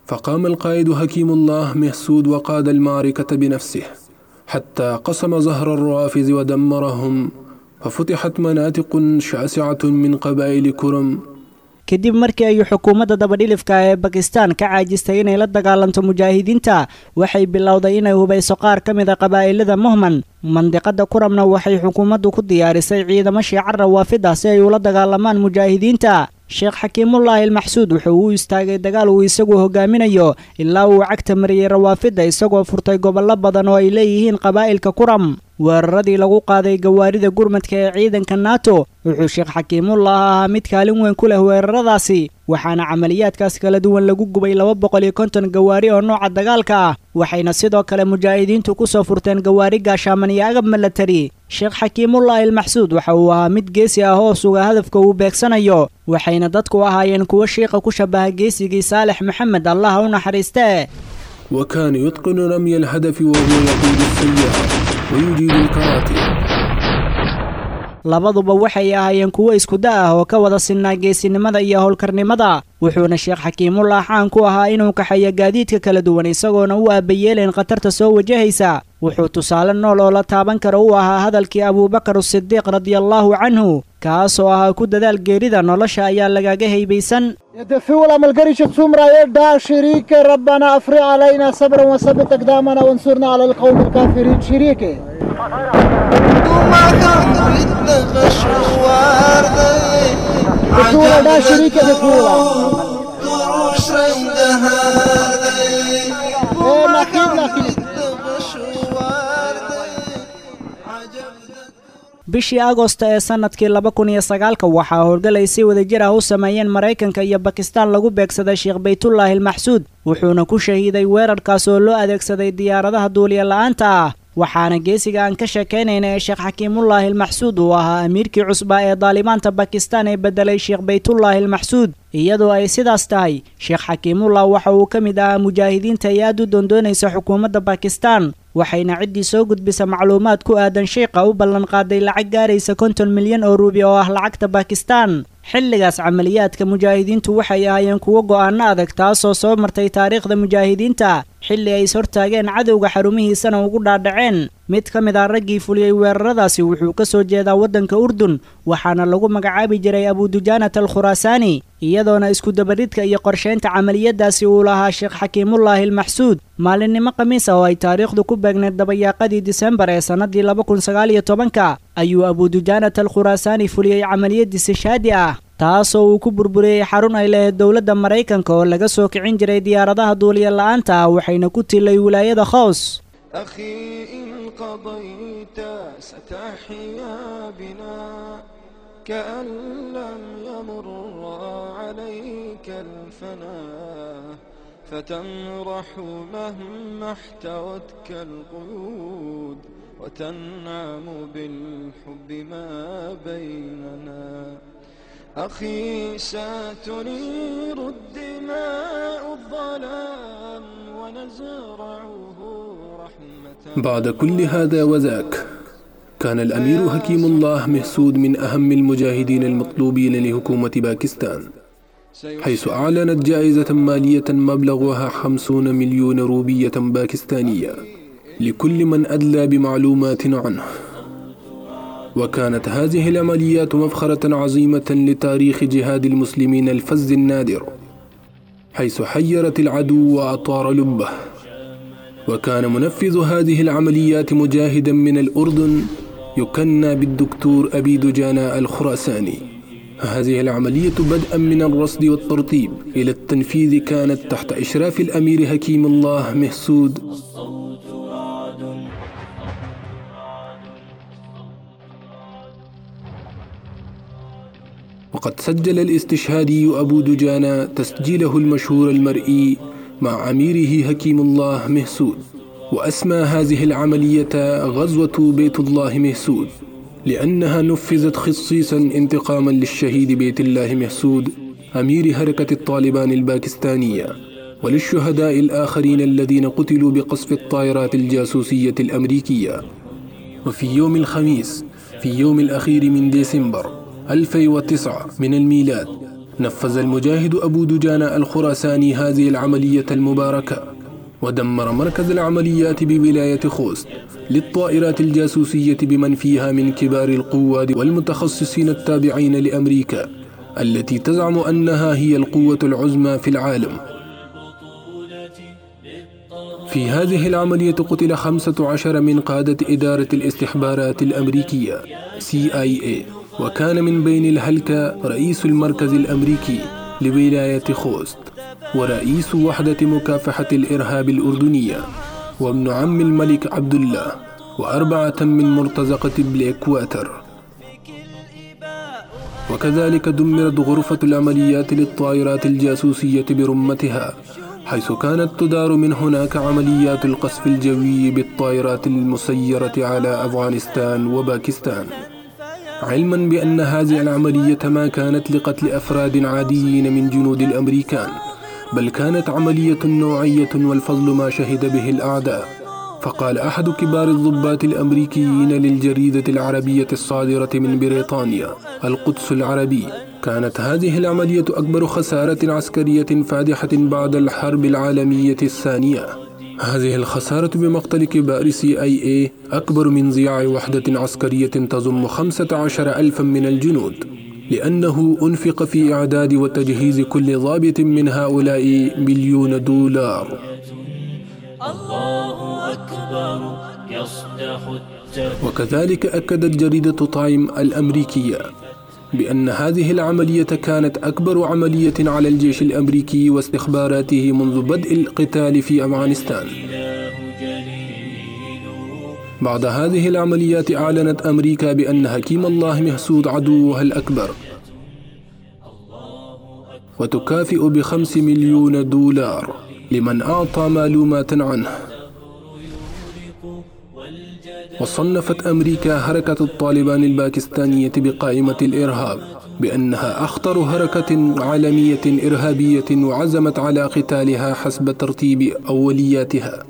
فقام القائد حكيم الله مهسود وقاد المعركة بنفسه حتى قسم زهر الروافذ ودمرهم ففتحت مناطق شاسعة من قبائل كرم
kadib markii ay xukuumadda dabadhilifka ee bakistan ka caajistay inay la dagaalanto mujaahidiinta waxay bilowday inay hubayso qaar ka mid a qabaa'ilada muhman mandiqada kuramna waxay xukuumaddu ku diyaarisay ciidamo shiica rawaafida si ay ula dagaalamaan mujaahidiinta sheekh xakiimullaahi almaxsuud wuxuu u istaagay dagaal uu isagu hogaaminayo ilaa uu cagta mariyey rawaafidda isagoo furtay gobollo badan oo ay leeyihiin qabaa'ilka kuram weeraradii lagu qaaday gawaarida gurmadka ee ciidanka nato wuxuu sheekh xakiimullah ahaa mid kaalin weyn ku leh weeraradaasi waxaana camaliyaadkaas kala duwan lagu gubay laba boqol iyo konton gawaari oo nooca dagaalka ah waxayna sidoo kale mujaahidiintu ku soo furteen gawaari gaashaaman iyo agab milatari sheekh xakiimullaahi almaxsuud waxa uu ahaa mid geesi ah oo suga hadafka uu beegsanayo waxayna dadku ahaayeen kuwo shiiqa ku shabaha geesigii saalex maxamed allaha u naxariistee
وكان يتقن رمي الهدف وهو يقود السيارة ويجيد الكراتي
labaduba waxay ahaayeen kuwo isku da ah oo ka wada sinnaa geesinimada iyo howlkarnimada wuxuuna sheekh xakiimullah caan ku ahaa inuu kaxeeyo gaadiidka kala duwan isagoona u aabayeelayn khatarta soo wajahaysa wuxuu tusaale nool oo la taaban karo u ahaa hadalkii abuubakar asidiiq radiallaahu canhu kaasoo ahaa ku dadaal geerida nolosha ayaa lagaga haybaysan
يدفي ولا ملقريش تسمرا يدا شريك ربنا افرغ علينا صبرا وثبت اقدامنا وانصرنا على القوم الكافرين شريكي دفولا دا شريك دفولا ايه نخيل نخيل
bishii agosta ee sanadkii laba kun iyo sagaalka waxaa howlgal ay si wadajir ah u sameeyeen maraykanka iyo bakistaan lagu beegsaday sheekh baytullaahi almaxsuud wuxuuna ku shahiiday weerarkaas oo loo adeegsaday diyaaradaha duuliya la'aanta ah waxaana geesiga aan ka sheekaynayna ee sheekh xakiimullaahi almaxsuud uu ahaa amiirkii cusbaa ee daalibaanta bakistaan ee beddelay sheekh baytullaahi almaxsuud iyadoo ay sidaas tahay sheekh xakiimullah waxa uu ka mid ahaa mujaahidiinta ay aad u doondoonaysa xukuumadda bakistaan waxayna ciddii soo gudbisa macluumaad ku aadan sheikha u ballanqaaday lacag gaaraysa konton milyan oo ruubi oo ah lacagta bakistaan xilligaas camaliyaadka mujaahidiintu waxay ahaayeen kuwo go'aano adag taasoo soo martay taariikhda mujaahidiinta xilli ay ishortaageen cadowga xarumihiisana ugu dhaadhaceen mid ka mid ah raggii fuliyey weeraradaasi wuxuu ka soo jeedaa waddanka urdun waxaana lagu magacaabi jiray abudujaanat al khuraasaani iyadoona iskudabaridka iyo qorshaynta camaliyadaasi uu lahaa sheekh xakiimullaahi almaxsuud maalinimo khamiis ah oo ay taariikhdu ku beegneed dabayaaqadii disembar ee sannadii laba kun sagaal iyo tobanka ayuu abudujaanat al khuraasaani fuliyey camaliyadiisi shaadi ah taasoo uu ku burburiyey xarun ay lahayd dowladda maraykanka oo laga soo kicin jiray diyaaradaha duuliya la'aanta ah waxayna ku tilay wilaayada khows
أخي إن قضيت ستحيا بنا كأن لم يمر عليك الفنا فتمرح مهما احتوتك القيود وتنعم بالحب ما بيننا أخي ستنير الدماء الظلام ونزرعه رحمة
بعد كل هذا وذاك كان الأمير حكيم الله مهسود من أهم المجاهدين المطلوبين لحكومة باكستان حيث أعلنت جائزة مالية مبلغها خمسون مليون روبية باكستانية لكل من أدلى بمعلومات عنه وكانت هذه العمليات مفخرة عظيمة لتاريخ جهاد المسلمين الفز النادر حيث حيرت العدو وأطار لبه وكان منفذ هذه العمليات مجاهدا من الأردن يكنى بالدكتور أبي دجانا الخراساني هذه العملية بدءا من الرصد والترتيب إلى التنفيذ كانت تحت إشراف الأمير حكيم الله مهسود وقد سجل الاستشهادي أبو دجانا تسجيله المشهور المرئي مع أميره حكيم الله مهسود وأسمى هذه العملية غزوة بيت الله مهسود لأنها نفذت خصيصا انتقاما للشهيد بيت الله مهسود أمير حركة الطالبان الباكستانية وللشهداء الآخرين الذين قتلوا بقصف الطائرات الجاسوسية الأمريكية وفي يوم الخميس في يوم الأخير من ديسمبر 2009 من الميلاد نفذ المجاهد أبو دجان الخراساني هذه العملية المباركة ودمر مركز العمليات بولاية خوست للطائرات الجاسوسية بمن فيها من كبار القواد والمتخصصين التابعين لأمريكا التي تزعم أنها هي القوة العظمى في العالم في هذه العملية قتل 15 من قادة إدارة الاستخبارات الأمريكية CIA وكان من بين الهلكة رئيس المركز الأمريكي لولاية خوست ورئيس وحدة مكافحة الإرهاب الأردنية وابن عم الملك عبد الله وأربعة من مرتزقة بليك واتر وكذلك دمرت غرفة العمليات للطائرات الجاسوسية برمتها حيث كانت تدار من هناك عمليات القصف الجوي بالطائرات المسيرة على أفغانستان وباكستان علما بأن هذه العملية ما كانت لقتل أفراد عاديين من جنود الأمريكان بل كانت عملية نوعية والفضل ما شهد به الأعداء فقال أحد كبار الضباط الأمريكيين للجريدة العربية الصادرة من بريطانيا القدس العربي كانت هذه العملية أكبر خسارة عسكرية فادحة بعد الحرب العالمية الثانية هذه الخسارة بمقتل كبار سي اي اي أكبر من ضياع وحدة عسكرية تضم خمسة عشر ألفا من الجنود لأنه أنفق في إعداد وتجهيز كل ضابط من هؤلاء مليون دولار
الله أكبر يصدح
وكذلك أكدت جريدة تايم الأمريكية بأن هذه العملية كانت أكبر عملية على الجيش الأمريكي واستخباراته منذ بدء القتال في أفغانستان بعد هذه العمليات أعلنت أمريكا بأن حكيم الله مهسود عدوها الأكبر وتكافئ بخمس مليون دولار لمن أعطى معلومات عنه وصنفت أمريكا حركة الطالبان الباكستانية بقائمة الإرهاب بأنها أخطر حركة عالمية إرهابية وعزمت على قتالها حسب ترتيب أولياتها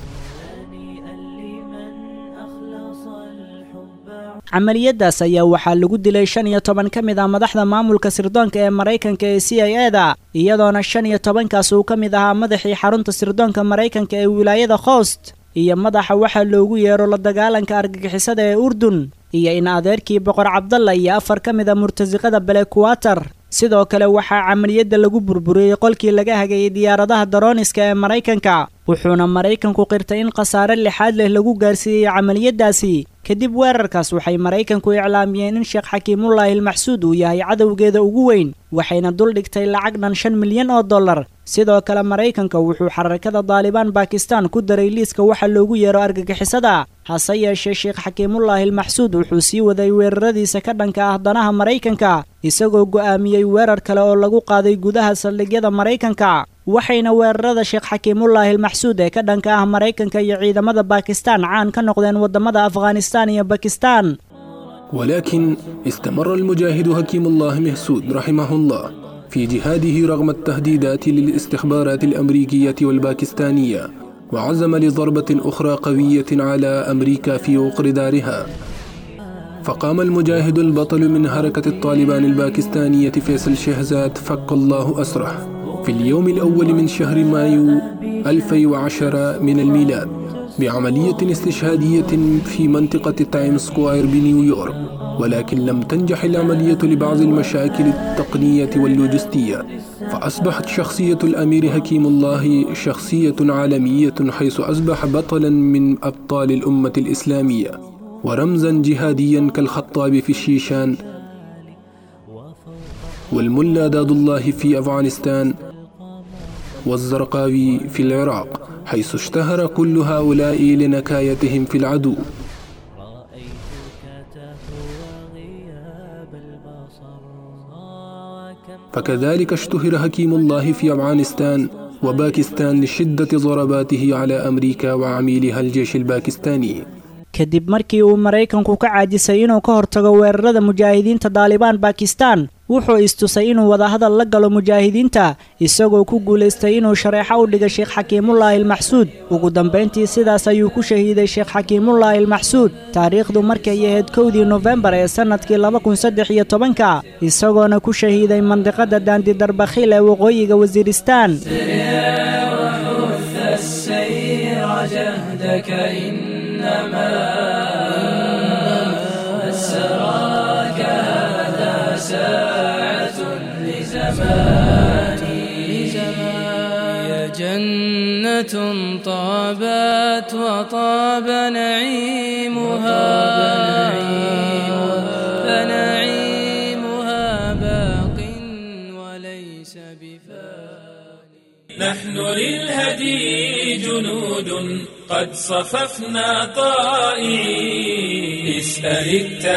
camaliyadaas ayaa waxaa lagu dilay shan iyo toban ka mid ah madaxda maamulka sirdoonka ee maraykanka ee c i e da iyadoona shan iyo tobankaas uu ka mid ahaa madaxii xarunta sirdoonka maraykanka ee wilaayada khost iyo madaxa waxaa loogu yeero la dagaalanka argagixisada ee urdun iyo in adeerkii boqor cabdalla iyo afar ka mid a murtasiqada balekuwatar sidoo kale waxaa camaliyadda lagu burburiyey qolkii laga hagayay diyaaradaha darooniska ee maraykanka wuxuuna maraykanku qirtay in khasaare lixaad leh lagu gaarsiiyey camaliyadaasi kadib weerarkaas waxay maraykanku iclaamiyeen in sheekh xakiimullaahi almaxsuud uu yahay cadowgeeda ugu weyn waxayna duldhigtay lacag dhan shan milyan oo dollar sidoo kale maraykanka wuxuu xarakada daalibaan bakistan ku daray liiska waxa loogu yeero argagixisada hase yeeshee sheekh xakiimullaahi almaxsuud wuxuu sii waday weeraradiisa ka dhanka ah danaha maraykanka isagoo go'aamiyey weerar kale oo lagu qaaday gudaha saldhigyada maraykanka waxayna weerarada sheekh xakiimullaahi almaxsuud ee ka dhanka ah maraykanka iyo ciidamada bakistan caan ka noqdeen waddamada afghanistan iyo bakistan
ولكن استمر المجاهد حكيم الله مهسود رحمه الله في جهاده رغم التهديدات للاستخبارات الأمريكية والباكستانية وعزم لضربة أخرى قوية على أمريكا في وقر دارها فقام المجاهد البطل من حركة الطالبان الباكستانية فيصل شهزاد فك الله أسره في اليوم الأول من شهر مايو 2010 من الميلاد بعملية استشهادية في منطقة تايم سكوير بنيويورك ولكن لم تنجح العملية لبعض المشاكل التقنية واللوجستية فأصبحت شخصية الأمير حكيم الله شخصية عالمية حيث أصبح بطلا من أبطال الأمة الإسلامية ورمزا جهاديا كالخطاب في الشيشان والملا داد الله في أفغانستان والزرقاوي في العراق حيث اشتهر كل هؤلاء لنكايتهم في العدو فكذلك اشتهر حكيم الله في أفغانستان وباكستان لشدة ضرباته على أمريكا وعميلها الجيش الباكستاني
kadib markii uu maraykanku ka caajisay inuu ka hortago weerarada mujaahidiinta daalibaan bakistan wuxuu istusay inuu wadahadal la galo mujaahidiinta isagoo ku guulaystay inuu shareexo u dhiga sheekh xakiimullaahi almaxsuud ugu dambayntii sidaas ayuu ku shahiiday sheekh xakiimullaahi almaxsuud taariikhdu markay ahayd kowdii nofembar ee sannadkii laba kun saddex iyo tobanka isagoona ku shahiiday mandiqada daandidarbakhiil ee waqooyiga wasiiristaan
يا جنة طابت وطاب نعيمها فنعيمها باق وليس بفاني
نحن للهدي جنود قد صففنا طائعين اسأل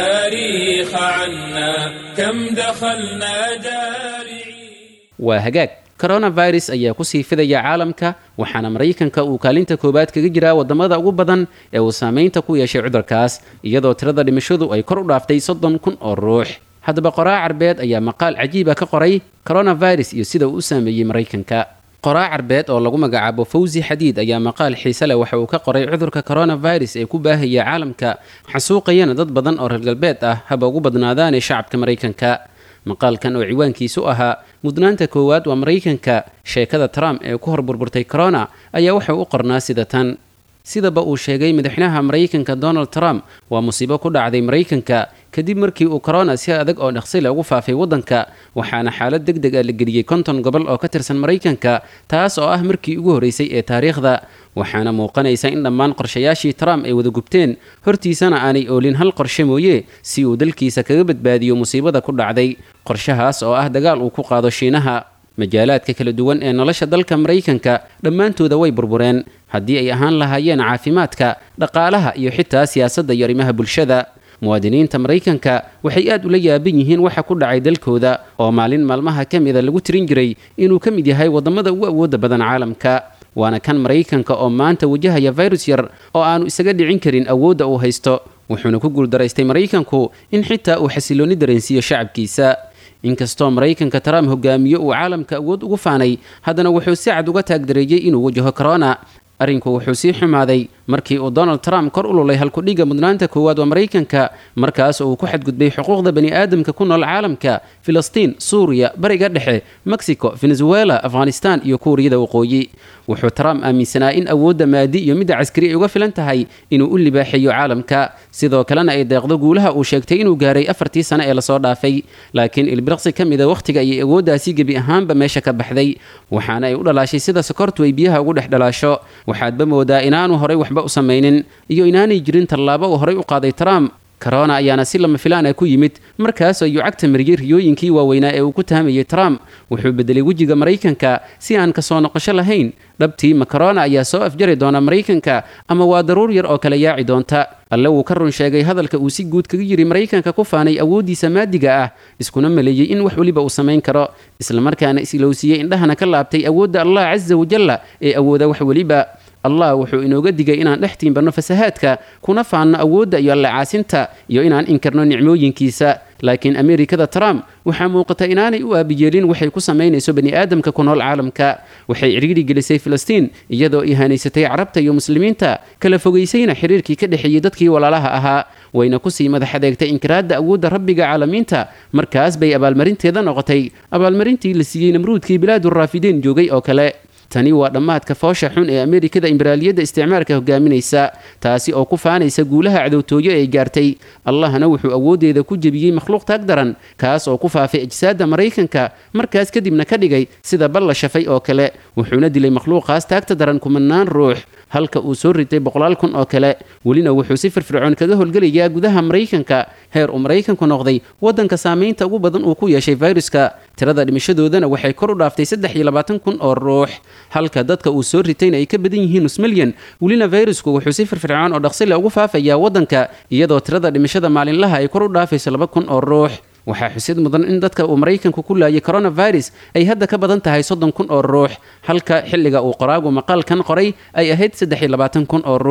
التاريخ عنا كم دخلنا دارعين
waa hagaag coronavirus ayaa kusii fidaya caalamka waxaana maraykanka uu kaalinta koowaad kaga jiraa wadamada ugu badan ee uu saameynta ku yeeshay cudurkaas iyadoo tirada dhimashadu ay kor u dhaaftay soddon kun oo ruux haddaba qoraa carbeed ayaa maqaal cajiiba ka qoray coronavirus iyo sida uu u saameeyey maraykanka qoraa carbeed oo lagu magacaabo fawsi xadiid ayaa maqaal xiise leh waxa uu ka qoray cudurka coronavirus ee ku baahaya caalamka xasuuqayana dad badan oo reer galbeed ah haba ugu badnaadaanee shacabka maraykanka maqaalkan oo ciwaankiisu ahaa mudnaanta koowaad waa maraykanka sheekada trump ee ku hor burburtay corona ayaa wuxuu u qornaa sida tan sidaba uu sheegay madaxweynaha maraykanka donald trump waa musiibo ku dhacday maraykanka kadib markii uu corona si adag oo dhaqsile ugu faafay waddanka waxaana xaalad deg deg ah la geliyey konton gobol oo ka tirsan maraykanka taas oo ah markii ugu horreysay ee taariikhda waxaana muuqanaysa in dhammaan qorshayaashii trump ay wada gubteen hortiisana aanay oolin hal qorshe mooye si uu dalkiisa kaga badbaadiyo musiibada ku dhacday qorshahaas oo ah dagaal uu ku qaado shiinaha majaalaadka kala duwan ee nolosha dalka maraykanka dhammaantooda way burbureen haddii ay ahaan lahaayeen caafimaadka dhaqaalaha iyo xitaa siyaasadda iyo arrimaha bulshada muwaadiniinta maraykanka waxay aad ula yaaban yihiin waxa ku dhacay dalkooda oo maalin maalmaha ka mida lagu tirin jiray inuu ka mid yahay waddamada ugu awoodda badan caalamka waana kan maraykanka oo maanta wajahaya virus yar oo aanu isaga dhicin karin awoodda uu haysto wuxuuna ku guuldaraystay maraykanku in xitaa uu xasiloonni dareensiiyo shacabkiisa inkastoo maraykanka trump hogaamiyo uu caalamka awood ugu faanay haddana wuxuu si cad uga taagdareeyey inuu wajaho corona arrinku wuxuu sii xumaaday markii uu donald trump kor u lulay halkudhigga mudnaanta koowaad waa maraykanka markaas oo uu ku xadgudbay xuquuqda bani aadamka ku nool caalamka filistiin suuriya bariga dhexe mexico venezuela afghanistan iyo kuuriyada waqooyi wuxuu trump aaminsanaa in awoodda maadi iyo midda caskari ay uga filan tahay inuu u libaaxeeyo caalamka sidoo kalena ay deeqdo guulaha uu sheegtay inuu gaaray afartii sane ee lasoo dhaafay laakiin ilbiriqsi ka mida wakhtiga ayay awooddaasi gebi ahaanba meesha ka baxday waxaana ay u dhalaashay sida sokortu ay biyaha ugu dhex dhalaasho waxaadba moodaa inaanu horay waxba u samaynin iyo inaanay jirin tallaabo uu horay u qaaday trump corona ayaana si lama filaan ah ku yimid markaas ayuu cagta mariyey riyooyinkii waaweynaa ee uu ku tahamayay trump wuxuu bedelay wejiga maraykanka si aan kasoo noqosho lahayn dhabtii ma corona ayaa soo afjari doona maraykanka ama waa daruur yar oo kala yaaci doonta alle wuu ka run sheegay hadalka uu si guud kaga yiri maraykanka ku faanay awooddiisa maadiga ah iskuna maleeyey in wax weliba uu samayn karo islamarkaana isilowsiiyey indhahana ka laabtay awoodda allah casa wajalla ee awooda wax weliba allah wuxuu inooga digay inaan dhex tiimbanno fasahaadka kuna faanno awoodda iyo allacaasinta iyo inaan inkarno nicmooyinkiisa laakiin ameerikada trump waxaa muuqata inaanay u aabiyeelin waxay ku samaynayso bani aadamka ku nool caalamka waxay cidhiidhi gelisay filistiin iyadoo ihaanaysatay carabta iyo muslimiinta kala fogaysayna xiriirkii ka dhexeeyey dadkii walaalaha ahaa wayna kusii madax adeegtay inkiraadda awoodda rabbiga caalamiinta markaas bay abaalmarinteeda noqotay abaalmarintii la siiyey namruudkii bilaaduraafidiin joogay oo kale tani waa dhammaadka foosha xun ee ameerikada imberaaliyadda isticmaalka hogaaminaysa taasi oo ku faanaysa guulaha cadowtooyo ay gaartay allahna wuxuu awooddeeda ku jebiyey makhluuq taag daran kaas oo ku faafay ajsaadda maraykanka markaas kadibna ka dhigay sida bal la shafay oo kale wuxuuna dilay makhluuqaas taagta daran kumanaan ruux halka uu soo ritay boqolaal kun oo kale welina wuxuu si firfircoon kaga howlgelayaa gudaha maraykanka heer uu maraykanku noqday waddanka saamaynta ugu badan uu ku yeeshay fayruska tirada dhimashadoodana waxay kor u dhaaftay saddex iyo labaatan kun oo ruux halka dadka uu soo ritayna ay ka badan yihiin nus milyan welina fayrusku wuxuu si firfircoon oo dhaqsile ugu faafayaa waddanka iyadoo tirada dhimashada maalinlaha ay kor u dhaafayso laba kun oo ruux waxaa xusid mudan in dadka uu maraykanku ku laayay coronavirus ay hadda ka badan tahay soddon kun oo ruux halka xilliga uu qoraagu maqaalkan qoray ay ahayd saddex iyo labaatan kun oo ruux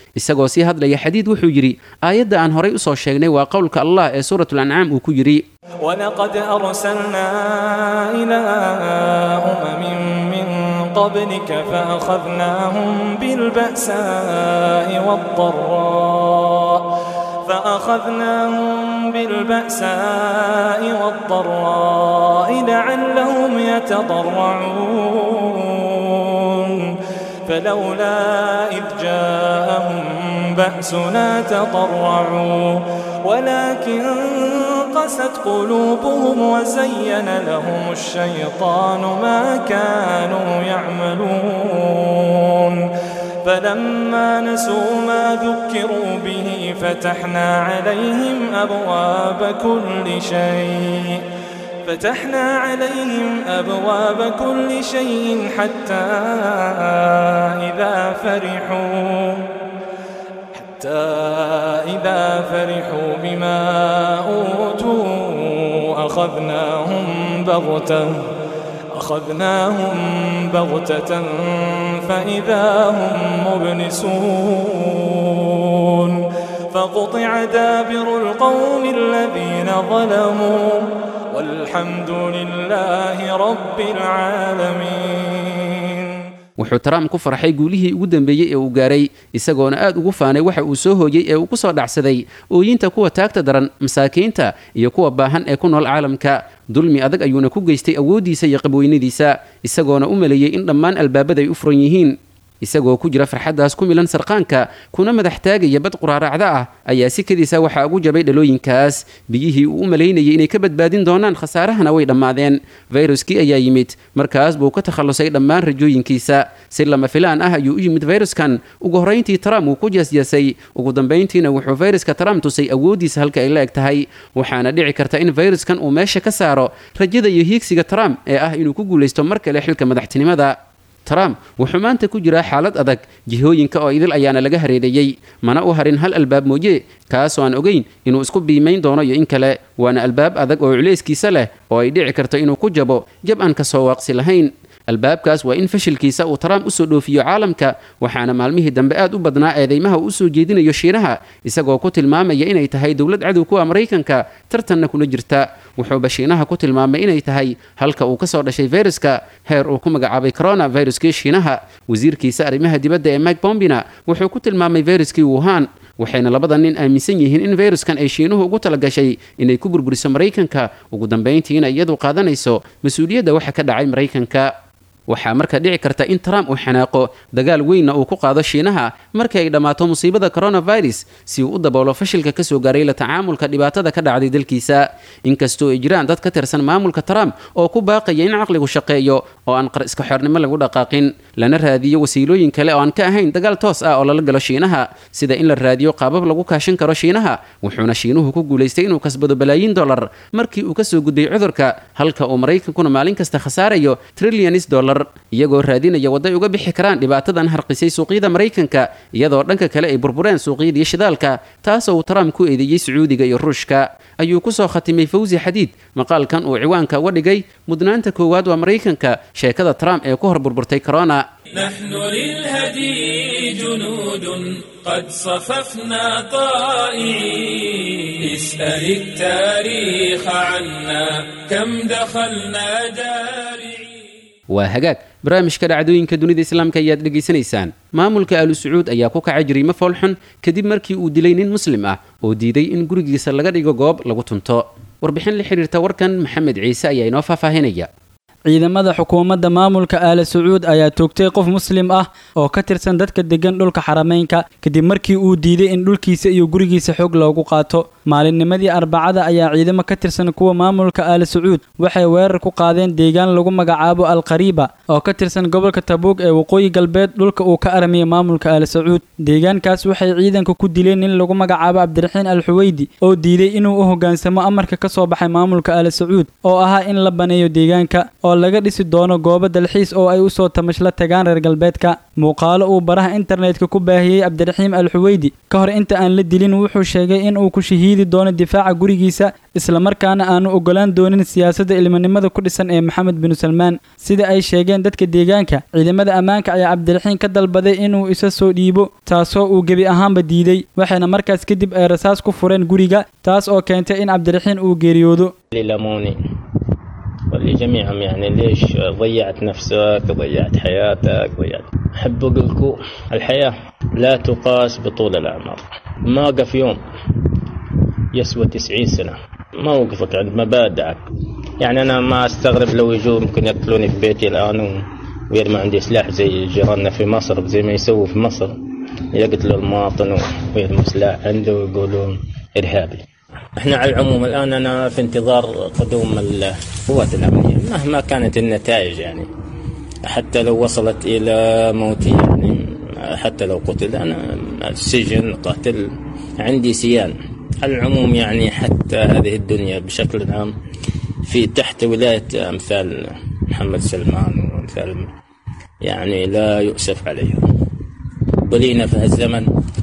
isagoo sii hadlaya xadiid wuxuu yidhi aayadda aan horay u soo sheegnay waa qowlka allah ee suuratul ancaam uu ku yidhi
ولقد أرسلنا إلى أمم من قبلك فأخذناهم بالبأساء والضراء فأخذناهم بالبأساء والضراء لعلهم يتضرعون فلولا إذ جاءهم بأسنا تضرعوا ولكن قست قلوبهم وزين لهم الشيطان ما كانوا يعملون فلما نسوا ما ذكروا به فتحنا عليهم أبواب كل شيء فتحنا عليهم أبواب كل شيء حتى إذا فرحوا حتى إذا فرحوا بما أوتوا أخذناهم بغتة أخذناهم بغتة فإذا هم مبلسون فقطع دابر القوم الذين ظلموا والحمد لله رب العالمين
wuxuu trump ku farxay guulihii ugu dambeeyey ee uu gaaray isagoona aad ugu faanay waxa uu soo hooyey ee uu ku soo dhacsaday ooyinta kuwa taagta daran masaakiinta iyo kuwa baahan ee ku nool caalamka dulmi adag ayuuna ku geystay awooddiisa iyo qabweynadiisa isagoona u maleeyey in dhammaan albaabada ay u furan yihiin isagoo ku jira farxaddaas ku milan sarqaanka kuna madax taagaya bad quraaracda ah ayaa si kadiisa waxaa ugu jabay dhalooyinkaas biyihii uu u malaynayay inay ka badbaadin doonaan khasaarahana way dhammaadeen fayruskii ayaa yimid markaas buu ka takhallusay dhammaan rajooyinkiisa si lama filaan ah ayuu u yimid fayruskan ugu horrayntii trump wuu ku jeesjeesay ugu dambayntiina wuxuu fayruska trump tusay awooddiisa halka ay la eg tahay waxaana dhici karta in fayruskan uu meesha ka saaro rajada iyo hiigsiga trump ee ah inuu ku guulaysto mar kale xilka madaxtinimada trump wuxuu maanta ku jiraa xaalad adag jihooyinka oo idil ayaana laga hareereeyey mana u harin hal albaab mooye kaasoo aan ogeyn inuu isku biimayn doono iyo in kale waana albaab adag oo culayskiisa leh oo ay dhici karto inuu ku jabo jab aan ka soo waaqsi lahayn albaabkaas waa in fashilkiisa uu trump usoo dhoofiyo caalamka waxaana maalmihii dambe aad u badnaa eedeymaha uu usoo jeedinayo shiinaha isagoo ku tilmaamaya inay tahay dowlad cadow kuwa maraykanka tartanna kuna jirta wuxuuba shiinaha ku tilmaamay inay tahay halka uu kasoo dhashay fayruska heer uu ku magacaabay corona fayruskii shiinaha wasiirkiisa arrimaha dibadda ee mike bombina wuxuu ku tilmaamay fayruskii wuhan waxayna labada nin aaminsan yihiin in fayruskan ay shiinuhu ugu talagashay inay ku burburiso maraykanka ugu dambayntiina iyadu qaadanayso mas-uuliyadda waxa ka dhacay maraykanka waxaa marka dhici karta in trump uu xanaaqo dagaal weynna uu ku qaado shiinaha markii ay dhammaato musiibada coronavirus si uu u daboolo fashilka ka soo gaaray la tacaamulka dhibaatada ka dhacday dalkiisa inkastoo ay jiraan dad ka tirsan maamulka trump oo ku baaqaya in caqligu shaqeeyo oo aan qar iska xornimo lagu dhaqaaqin lana raadiyo wasiilooyin kale oo aan ka ahayn dagaal toos ah oo lala galo shiinaha sida in la raadiyo qaabab lagu kaashin karo shiinaha wuxuuna shiinuhu ku guulaystay inuu kasbado balaayiin dollar markii uu kasoo gudbay cudurka halka uu maraykankuna maalin kasta khasaarayo trillions dollar iyagoo raadinaya wadday uga bixi karaan dhibaatadan harqisay suuqyada maraykanka iyadoo dhanka kale ay burbureen suuqyadii shidaalka taasoo uu trump ku eedeeyey sacuudiga iyo ruushka ayuu ku soo khatimay fawsi xadiid maqaalkan uu ciwaanka uga dhigay mudnaanta koowaad waa maraykanka sheekada trump ee ku hor burburtay corona
نحن للهدي جنود قد صففنا طائعين اسأل التاريخ عنا كم دخلنا دارعين
waa hagaag barnaamijka dhacdooyinka dunida islaamka ayaad dhegaysanaysaan maamulka aalu sacuud ayaa ku kacay jariimo foolxun kadib markii uu dilay nin muslim ah oo diiday in gurigiisa laga dhigo goob lagu tunto warbixin la xidhiirta warkan maxamed ciise ayaa inoo faahfaahinaya
ciidamada xukuumadda maamulka aala sacuud ayaa toogtay qof muslim ah oo ka tirsan dadka degan dhulka xarameynka kadib markii uu diiday in dhulkiisa iyo gurigiisa xoog loogu qaato maalinnimadii arbacada ayaa ciidamo ka tirsan kuwa maamulka aala sacuud waxay weerar ku qaadeen deegaan lagu magacaabo alqariiba oo ka tirsan gobolka tabuug ee waqooyi galbeed dhulka uu ka armiyay maamulka aala sacuud deegaankaas waxay ciidanka ku dileen nin lagu magacaabo cabdiraxiin al xuweydi oo diiday inuu u hoggaansamo amarka ka soo baxay maamulka aala sacuud oo ahaa in la baneeyo deegaanka oo laga dhisi doono goobo dalxiis oo ay usoo tamashla tagaan reer galbeedka muuqaalo uu baraha internetka ku baahiyey cabdiraxiim al xuweydi ka hor inta aan la dilin wuxuu sheegay in uu ku shahiidi doono difaaca gurigiisa islamarkaana aanu ogolaan doonin siyaasadda ilmanimada ku dhisan ee maxamed binu salmaan sida ay sheegeen dadka deegaanka ciidamada ammaanka ayaa cabdiraxiim ka dalbaday inuu isa soo dhiibo taasoo uu gebi ahaanba diiday waxayna markaas kadib ay rasaas ku fureen guriga taas oo keentay in cabdiraxiim uu geeriyoodo
للموني ولجميعهم يعني ليش ضيعت نفسك ضيعت حياتك ضيعت أحب أقول لكم الحياة لا تقاس بطول الأعمار ما وقف يوم يسوى تسعين سنة موقفك عند مبادئك يعني أنا ما أستغرب لو يجوا ممكن يقتلوني في بيتي الآن و- ويرمى عندي سلاح زي جيراننا في مصر زي ما يسووا في مصر يقتلوا المواطن ويرموا سلاح عنده ويقولون إرهابي احنا على العموم الآن أنا في انتظار قدوم القوات الأمنية مهما كانت النتائج يعني حتى لو وصلت إلى موتي يعني حتى لو قتل أنا السجن قتل عندي سيان على العموم يعني حتى هذه الدنيا بشكل عام في تحت ولاية أمثال محمد سلمان وأمثال يعني لا يؤسف عليهم بلينا في هالزمن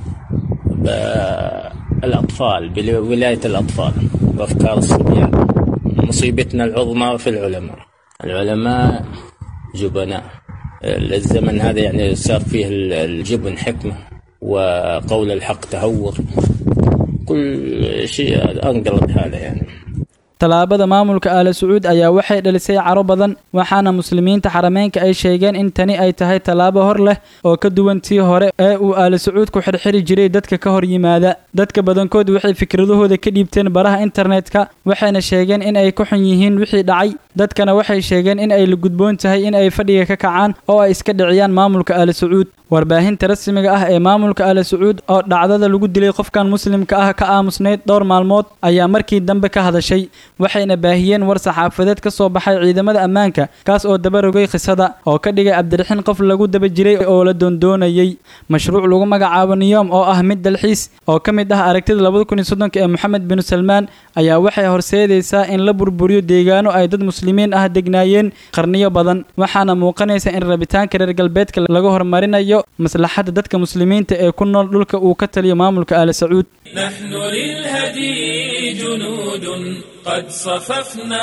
بالأطفال بولاية الأطفال وأفكار الصبيان مصيبتنا العظمى في العلماء العلماء جبناء الزمن هذا يعني صار فيه الجبن حكمة وقول الحق تهور كل شيء أنقلب حاله يعني
tallaabada maamulka aala sacuud ayaa waxay dhalisay caro badan waxaana muslimiinta xarameynka ay sheegeen in tani ay tahay tallaabo hor leh oo ka duwan tii hore ee uu aala sacuud ku xirxiri jiray dadka ka hor yimaada dadka badankood waxay fikradahooda ka dhiibteen baraha internetka waxayna sheegeen in ay ka xun yihiin wixii dhacay dadkana waxay sheegeen in ay la gudboon tahay in ay fadhiga ka kacaan oo ay iska dhiciyaan maamulka aala sacuud warbaahinta rasmiga ah ee maamulka aala sacuud oo dhacdada lagu dilay qofkan muslimka ah ka aamusnayd dhowr maalmood ayaa markii dambe ka hadashay waxayna baahiyeen war saxaafadeed ka soo baxay ciidamada ammaanka kaas oo dabarogay khisada oo ka dhigay cabdiraxiin qof lagu daba jiray oo la doondoonayay mashruuc lagu magacaabo niyoom oo ah mid dalxiis oo ka mid ah aragtida labada kun iyo soddonka ee moxamed binu salmaan ayaa waxay horseedaysaa in la burburiyo deegaano ay dad muslimiin ah degnaayeen qarniyo badan waxaana muuqanaysa in rabitaanka reer galbeedka laga horumarinayo maslaxadda dadka muslimiinta ee ku nool dhulka uu ka taliyo maamulka aala sacuud
نحن للهدي جنود قد صففنا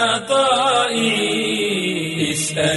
طائعين اسأل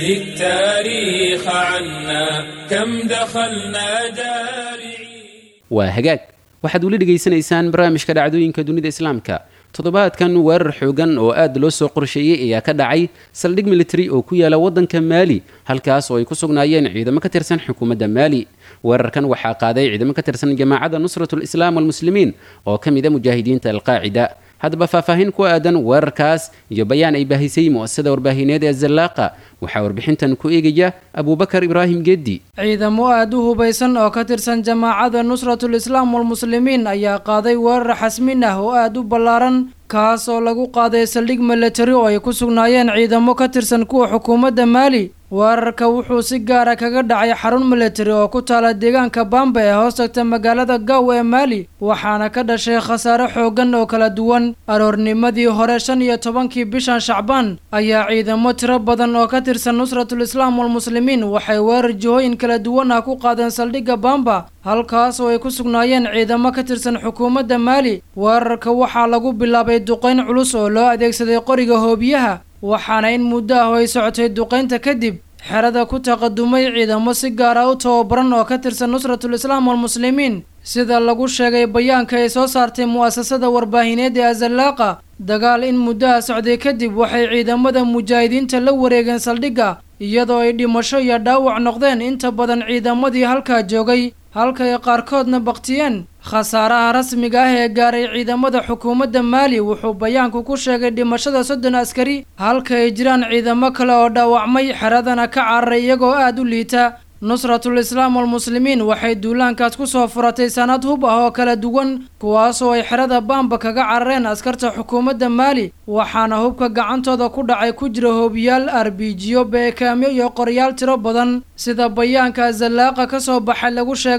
التاريخ عنا كم دخلنا دارعين
waa hagaag waxaad weli dhegaysanaysaan barnaamijka dhacdooyinka dunida islaamka toddobaadkan weerar xoogan oo aad loo soo qorsheeyey ayaa ka dhacay saldhig military oo ku yaala waddanka maali halkaas oo ay ku sugnaayeen ciidamo ka tirsan xukuumadda maali weerarkan waxaa qaaday ciidamo ka tirsan jamaacadda nusratu lislaam walmuslimiin oo ka mida mujaahidiinta alqaacida haddaba faahfaahin ku aadan weerarkaas iyo bayaan ay baahisay mu'asasada warbaahineed ee zallaaqa waxaa warbixintan ku eegaya abuubakar ibraahim geeddi
ciidamo aada u hubaysan oo ka tirsan jamaacada nusratul islaam walmuslimiin ayaa qaaday weerar xasmin ah oo aada u ballaaran kaas oo lagu qaaday saldhig milatari oo ay ku sugnaayeen ciidamo ka tirsan kuwa xukuumadda maali weerarka wuxuu si gaara kaga dhacay xarun milatari oo ku taala deegaanka bamba ee hoos tagta magaalada gaw ee maali waxaana ka dhashay khasaare xooggan oo kala duwan aroornimadii hore shan iyo tobankii bishan shacbaan ayaa ciidamo tiro badan oo ka tirsan nusratul islaam walmuslimiin waxay weerar jihooyin kala duwan ah ku qaadeen saldhigga bamba halkaas oo ay ku sugnaayeen ciidamo ka tirsan xukuumadda maali weerarka waxaa lagu bilaabay duqayn culus oo loo adeegsaday qoriga hoobiyaha waxaana in muddo ah oo ay socotay duqaynta kadib xerada ku taqadumay ciidamo si gaara u tababaran oo ka tirsan nusratul islaam walmuslimiin sida lagu sheegay bayaanka ay soo saartay mu'asasada warbaahineed ee azallaaqa dagaal in muddaha socday kadib waxay ciidamada mujaahidiinta la wareegeen saldhigga iyadoo ay dhimasho iyo dhaawac noqdeen inta badan ciidamadii halkaa joogay halka ay qaarkoodna baktiyeen khasaaraha rasmiga ah ee gaaray ciidamada xukuumadda maali wuxuu bayaanku ku sheegay dhimashada soddon askari halka ay jiraan ciidamo kale oo dhaawacmay xeradana ka cararay iyagoo aada u liita nusratul islaam walmuslimiin waxay duulaankaas ku soo furatay sanad hub ah oo kala duwan kuwaasoo ay xerada baamba kaga carareen askarta xukuumadda maali waxaana hubka gacantooda ku dhacay ku jira hoobiyaal arbijiyo beekaamyo iyo qoryaal tiro badan sida bayaanka zallaaqa ka soo baxay lagu sheegay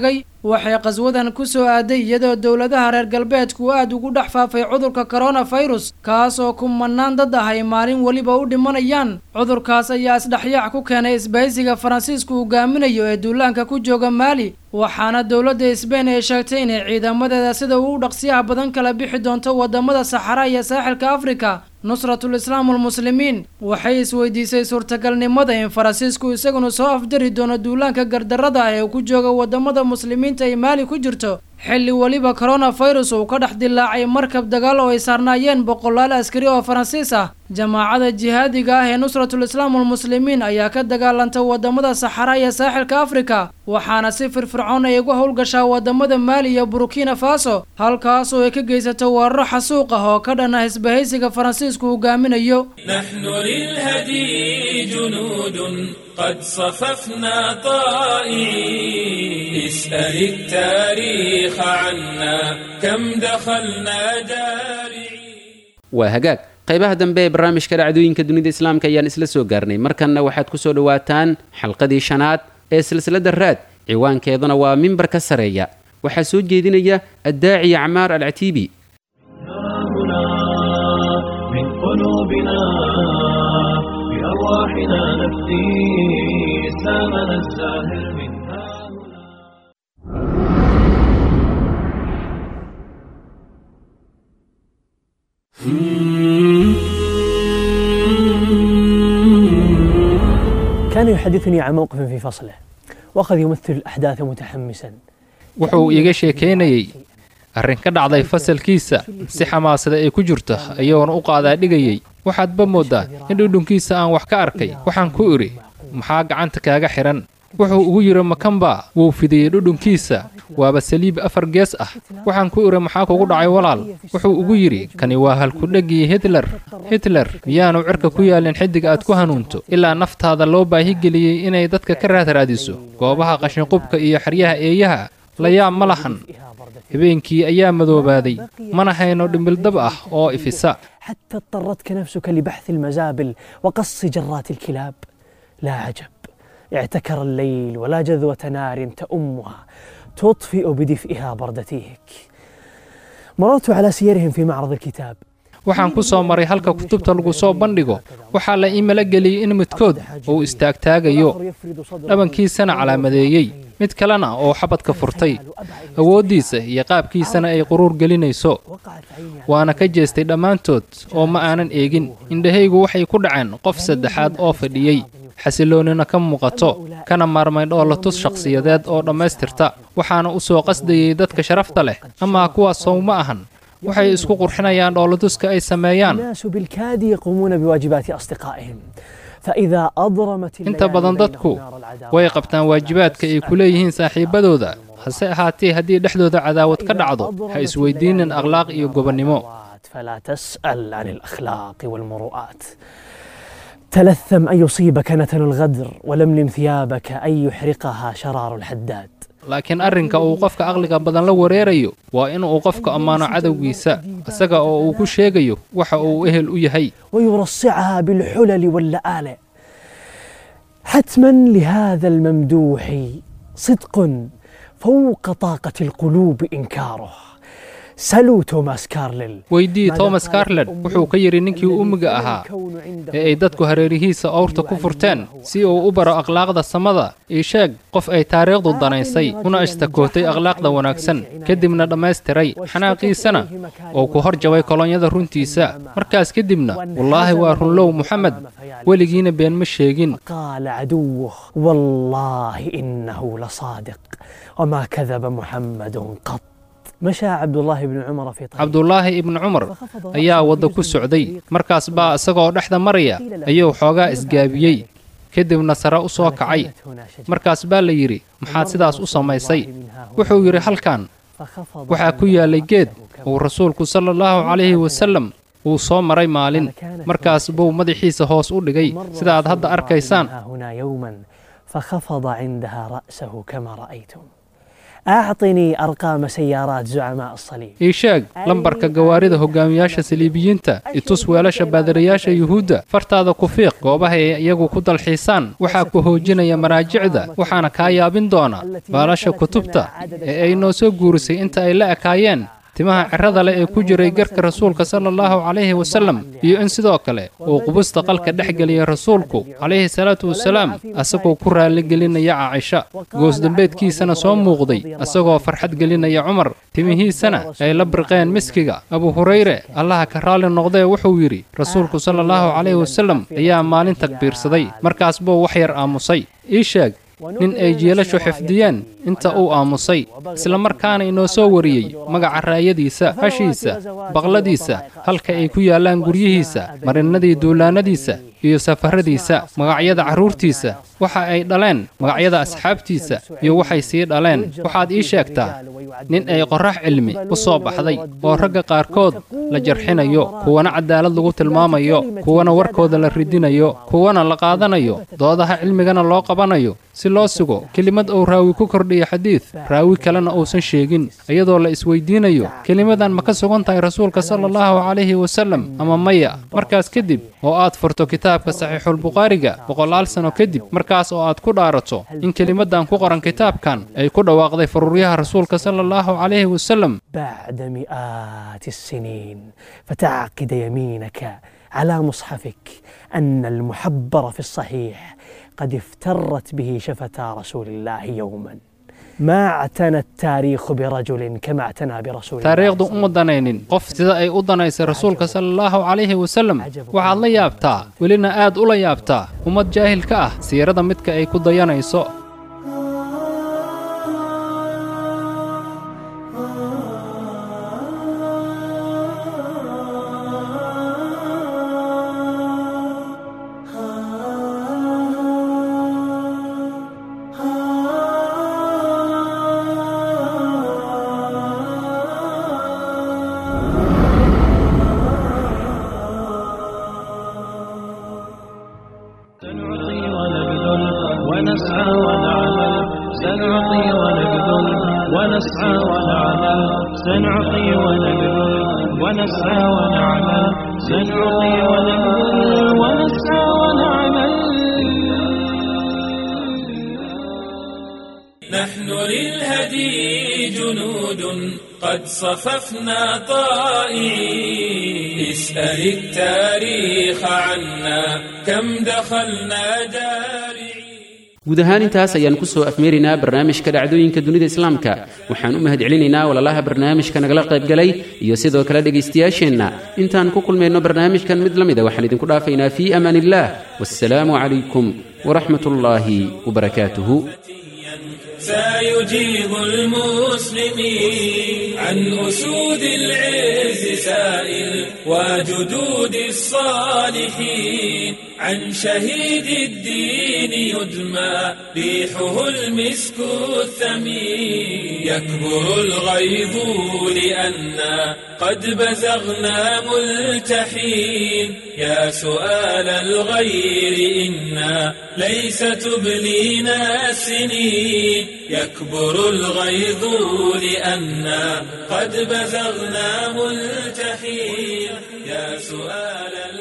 waxay qaswadan ku soo aaday iyadoo dowladaha reer galbeedku aad ugu dhex faafay cudurka koronafirus kaas oo kumanaan dad ah ay maalin weliba u dhimanayaan cudurkaas ayaa isdhexyaac ku keenay isbahaysiga faransiisku hogaaminayo ee duulaanka ku jooga maali waxaana dowladda sbain ay sheegtay inay ciidamadeeda sida uu dhaqsiyaha badan kala bixi doonto wadamada saxara iyo saaxilka afrika nusratul islaam almuslimiin waxay isweydiisay suurtagalnimada in faransiisku isaguna soo afjari doono duulaanka gardarada ah ee uu ku jooga wadamada muslimiinta ay maali ku jirto xilli weliba koronafirus uu ka dhex dilaacay markab dagaal oo ay saarnaayeen boqolaal askari oo faransiis ah jamaacada jihaadiga ah ee nusratul islaam almuslimiin ayaa ka dagaalanta wadamada saxara iyo saaxilka afrika waxaana si firfircoon ay uga howlgashaa wadamada maali iyo burkina faso halkaas oo ay ka geysato weeraro xasuuq ah oo ka dhan ah isbahaysiga faransiisku hogaaminayo
نحن للهدي جنود قد صففنا طائعين اسأل التاريخ عنا كم دخلنا جارعين
waa hagaag qaybaha dambe ee barnaamijka dhacdooyinka dunida islaamka ayaan isla soo gaarnay markanna waxaad ku soo dhowaataan xalqadii shanaad ee silsiladda raad ciwaankeeduna waa mimbar ka sareeya waxaa soo jeedinaya addaaci acmaar alcatiibi
من قلوبنا بأرواحنا نفدي إسلامنا الزاهر من
كان يحدثني عن موقف في فصله وأخذ يمثل الأحداث متحمسا
wuxuu iiga sheekaynayey arrin ka dhacday fasalkiisa si xamaasada ay ku jirto ayagoona u qaadaa dhigayey waxaadba mooddaa in dhudhunkiisa aan wax ka arkay waxaan ku idhi maxaa gacanta kaaga xidhan wuxuu ugu yidhi makamba wuu fidiyey dhudhunkiisa waaba saliib afar gees ah waxaan ku idhi maxaa kugu dhacay walaal wuxuu ugu yidhi kani waa halkudhegii hitler hitler miyaanu cirka ku yaalin xiddig aad ku hanuunto ilaa naftaada loo baahigeliyey inay dadka ka raadraadiso goobaha qashinqubka iyo xeryaha eeyaha la yaab ma lahan habeenkii ayaa madoobaaday mana hayno dhimildab ah oo ifisa
حتى اضطرتك نفسك لبحث المزابل وقص جرات الكلاب لا عجب اعتكر الليل ولا جذوة نار تأمها تطفئ بدفئها بردتيك مررت على سيرهم في معرض الكتاب
waxaan ku soo maray halka kutubta lagu soo bandhigo waxaa la ii mala geliyey in midkood uu istaagtaagayo dhabankiisana calaamadeeyey mid kalena oo xabadka furtay awooddiisa iyo qaabkiisana ay quruur gelinayso waana ka jeestay dhammaantood oo ma aanan eegin indhahaygu waxay ku dhaceen qof saddexaad oo fadhiyey xasiloonina ka muuqato kana maarmay dhoolatus shakhsiyadeed oo dhammaystirta waxaana u soo qasdayey dadka sharafta leh amaa kuwaas sow ma ahan waxay isku qurxinayaan dhoolatuska ay sameeyaan
الناس بالكاد يقومون بواجبات أصدقائهم فإذا أضرمت
inta badan dadku way qabtaan waajibaadka ay ku leeyihiin saaxiibadooda hase ahaatee haddii dhexdooda cadaawad ka dhacdo ha isweydiinin akhlaaq iyo gobonnimo
فلا تسأل عن الأخلاق والمروءات تلثم أن يصيبك نتن الغدر ولملم ثيابك أن يحرقها شرار الحداد
laakiin arrinka uu qofka aqliga badan la wareerayo waa in uu qofka ammaano cadowgiisa isaga oo uu ku sheegayo waxa uu ehel u yahay
ويرصعها بالحلل واللآلئ حتما لهذا الممدوح صدق فوق طاقة القلوب إنكاره سلوا توماس كارلل
weydii thomas carlet wuxuu ka yidhi ninkii ummiga ahaa ee ay dadku hareerihiisa owrta ku furteen si uu u baro akhlaaqda samada ii sheeg qof ay taariikhdu danaysay una ashtakootay akhlaaqda wanaagsan kadibna dhammaystiray xanaaqiisana oo ku hor jabay kolonyada runtiisa markaas kadibna wallaahi waa runlow moxamed weligiina been ma sheegin
قال عدوه والله إنه لصادق وما كذب محمد قط مشى عبد الله بن عمر في طريق
cabdulaahi ibnu cumar ayaa wadda ku socday markaas baa isagoo dhexda maraya ayuu xoogaa isgaabiyey kadibna sare u soo kacay markaas baa la yidhi maxaad sidaas u samaysay wuxuu yidhi halkan waxaa ku yaallay geed uu rasuulku sala allahu calayhi wasallam uu soo maray maalin markaas buu madaxiisa hoos u dhigay sidaad hadda arkaysaan
هنا يوما فخفض عندها رأسه كما رأيتم أعطني أرقام سيارات زعماء الصليب
ii sheeg lambarka gawaarida hogaamiyaasha saliibiyiinta itus weelasha baadirayaasha yuhuudda fartaada ku fiiq goobaha ay iyagu ku dalxiisaan waxaa ku hoojinaya maraajicda waxaana kaa yaabin doona baalasha kutubta ee ay noo soo guurisay inta ay la ekaayeen timaha cirrada leh ee ku jiray garka rasuulka sala allahu calayhi wasallam iyo in sidoo kale uu qubusta qalka dhex geliyay rasuulku calayhi salaatu wasalaam asagoo ku raalligelinaya caaisha goosdambeedkiisana soo muuqday asagoo farxad gelinaya cumar timihiisana ay la birqeen miskiga abu hurayre allaha ka raalli noqdee wuxuu yidhi rasuulku sala allahu calayhi wasallam ayaa maalin takbiirsaday markaas buu wax yar aamusay ii sheeg nin ay jeelashu xifdiyeen inta uu aamusay isla markaana inoo soo wariyey magaca raayadiisa hashiisa baqladiisa halka ay ku yaallaan guryihiisa marinnadii duulaannadiisa iyo safarradiisa magacyada carruurtiisa waxa ay dhaleen magacyada asxaabtiisa iyo waxay sii dhaleen waxaad ii sheegtaa nin ay qorrax cilmi u soo baxday oo ragga qaarkood la jarxinayo kuwana cadaalad lagu tilmaamayo kuwana warkooda la ridinayo kuwana la qaadanayo doodaha cilmigana loo qabanayo si loo sugo kelimad uu raawi ku kordhiyo xadiid raawi kalena uusan sheegin iyadoo la isweydiinayo kelimadan ma ka sugan tahay rasuulka sala allahu calayhi wasallam ama maya markaas kadib oo aad furto kitaabka saxiixulbukhaariga boqolaal sano kadib markaas oo aad ku dhaarato in kelimadan ku qoran kitaabkan ay ku dhawaaqday faruuryaha rasuulka sala allahu calayhi wasallam
بعد مئات السنين فتعقد يمينك على مصحفك أن المحبر في الصحيح قد افترت به شفتا رسول الله يوما ما اعتنى التاريخ برجل كما اعتنى برسول الله
taariikhdu uma danaynin qof sida ay u danaysay rasuulka sala allahu calayhi wasallam waxaad la yaabtaa welina aad ula yaabtaa ummad jaahil ka ah siirada midka ay ku dayanayso
سنعطي ونبذل ونسعى ونعمل سنعطي ونبذل ونسعى ونعمل سنعطي ونبذل ونسعى ونعمل سنعطي ونبذل ونسعى ونعمل
نحن للهدي جنود قد صففنا طائعين اسأل التاريخ عنا كم دخلنا دارعين
guud ahaan intaas ayaan ku soo afmeeraynaa barnaamijka dhacdooyinka dunida islaamka waxaan u mahadcelinaynaa walaalaha barnaamijka nagala qaybgalay iyo sidoo kale dhegaystayaasheenna intaan ku kulmayno barnaamijkan mid la mida waxaan idinku dhaafaynaa fii amaan illaah wassalaamu calaykum waraxmat ullaahi wabarakaatuhu
سيجيب المسلمين عن أسود العز سائل وجدود الصالحين عن شهيد الدين يدمى ريحه المسك الثمين يكبر الغيظ لأنا قد بزغنا ملتحين يا سؤال الغير إنا ليس تبلينا السنين يكبر الغيظ لأنا قد بزغنا ملتحين يا سؤال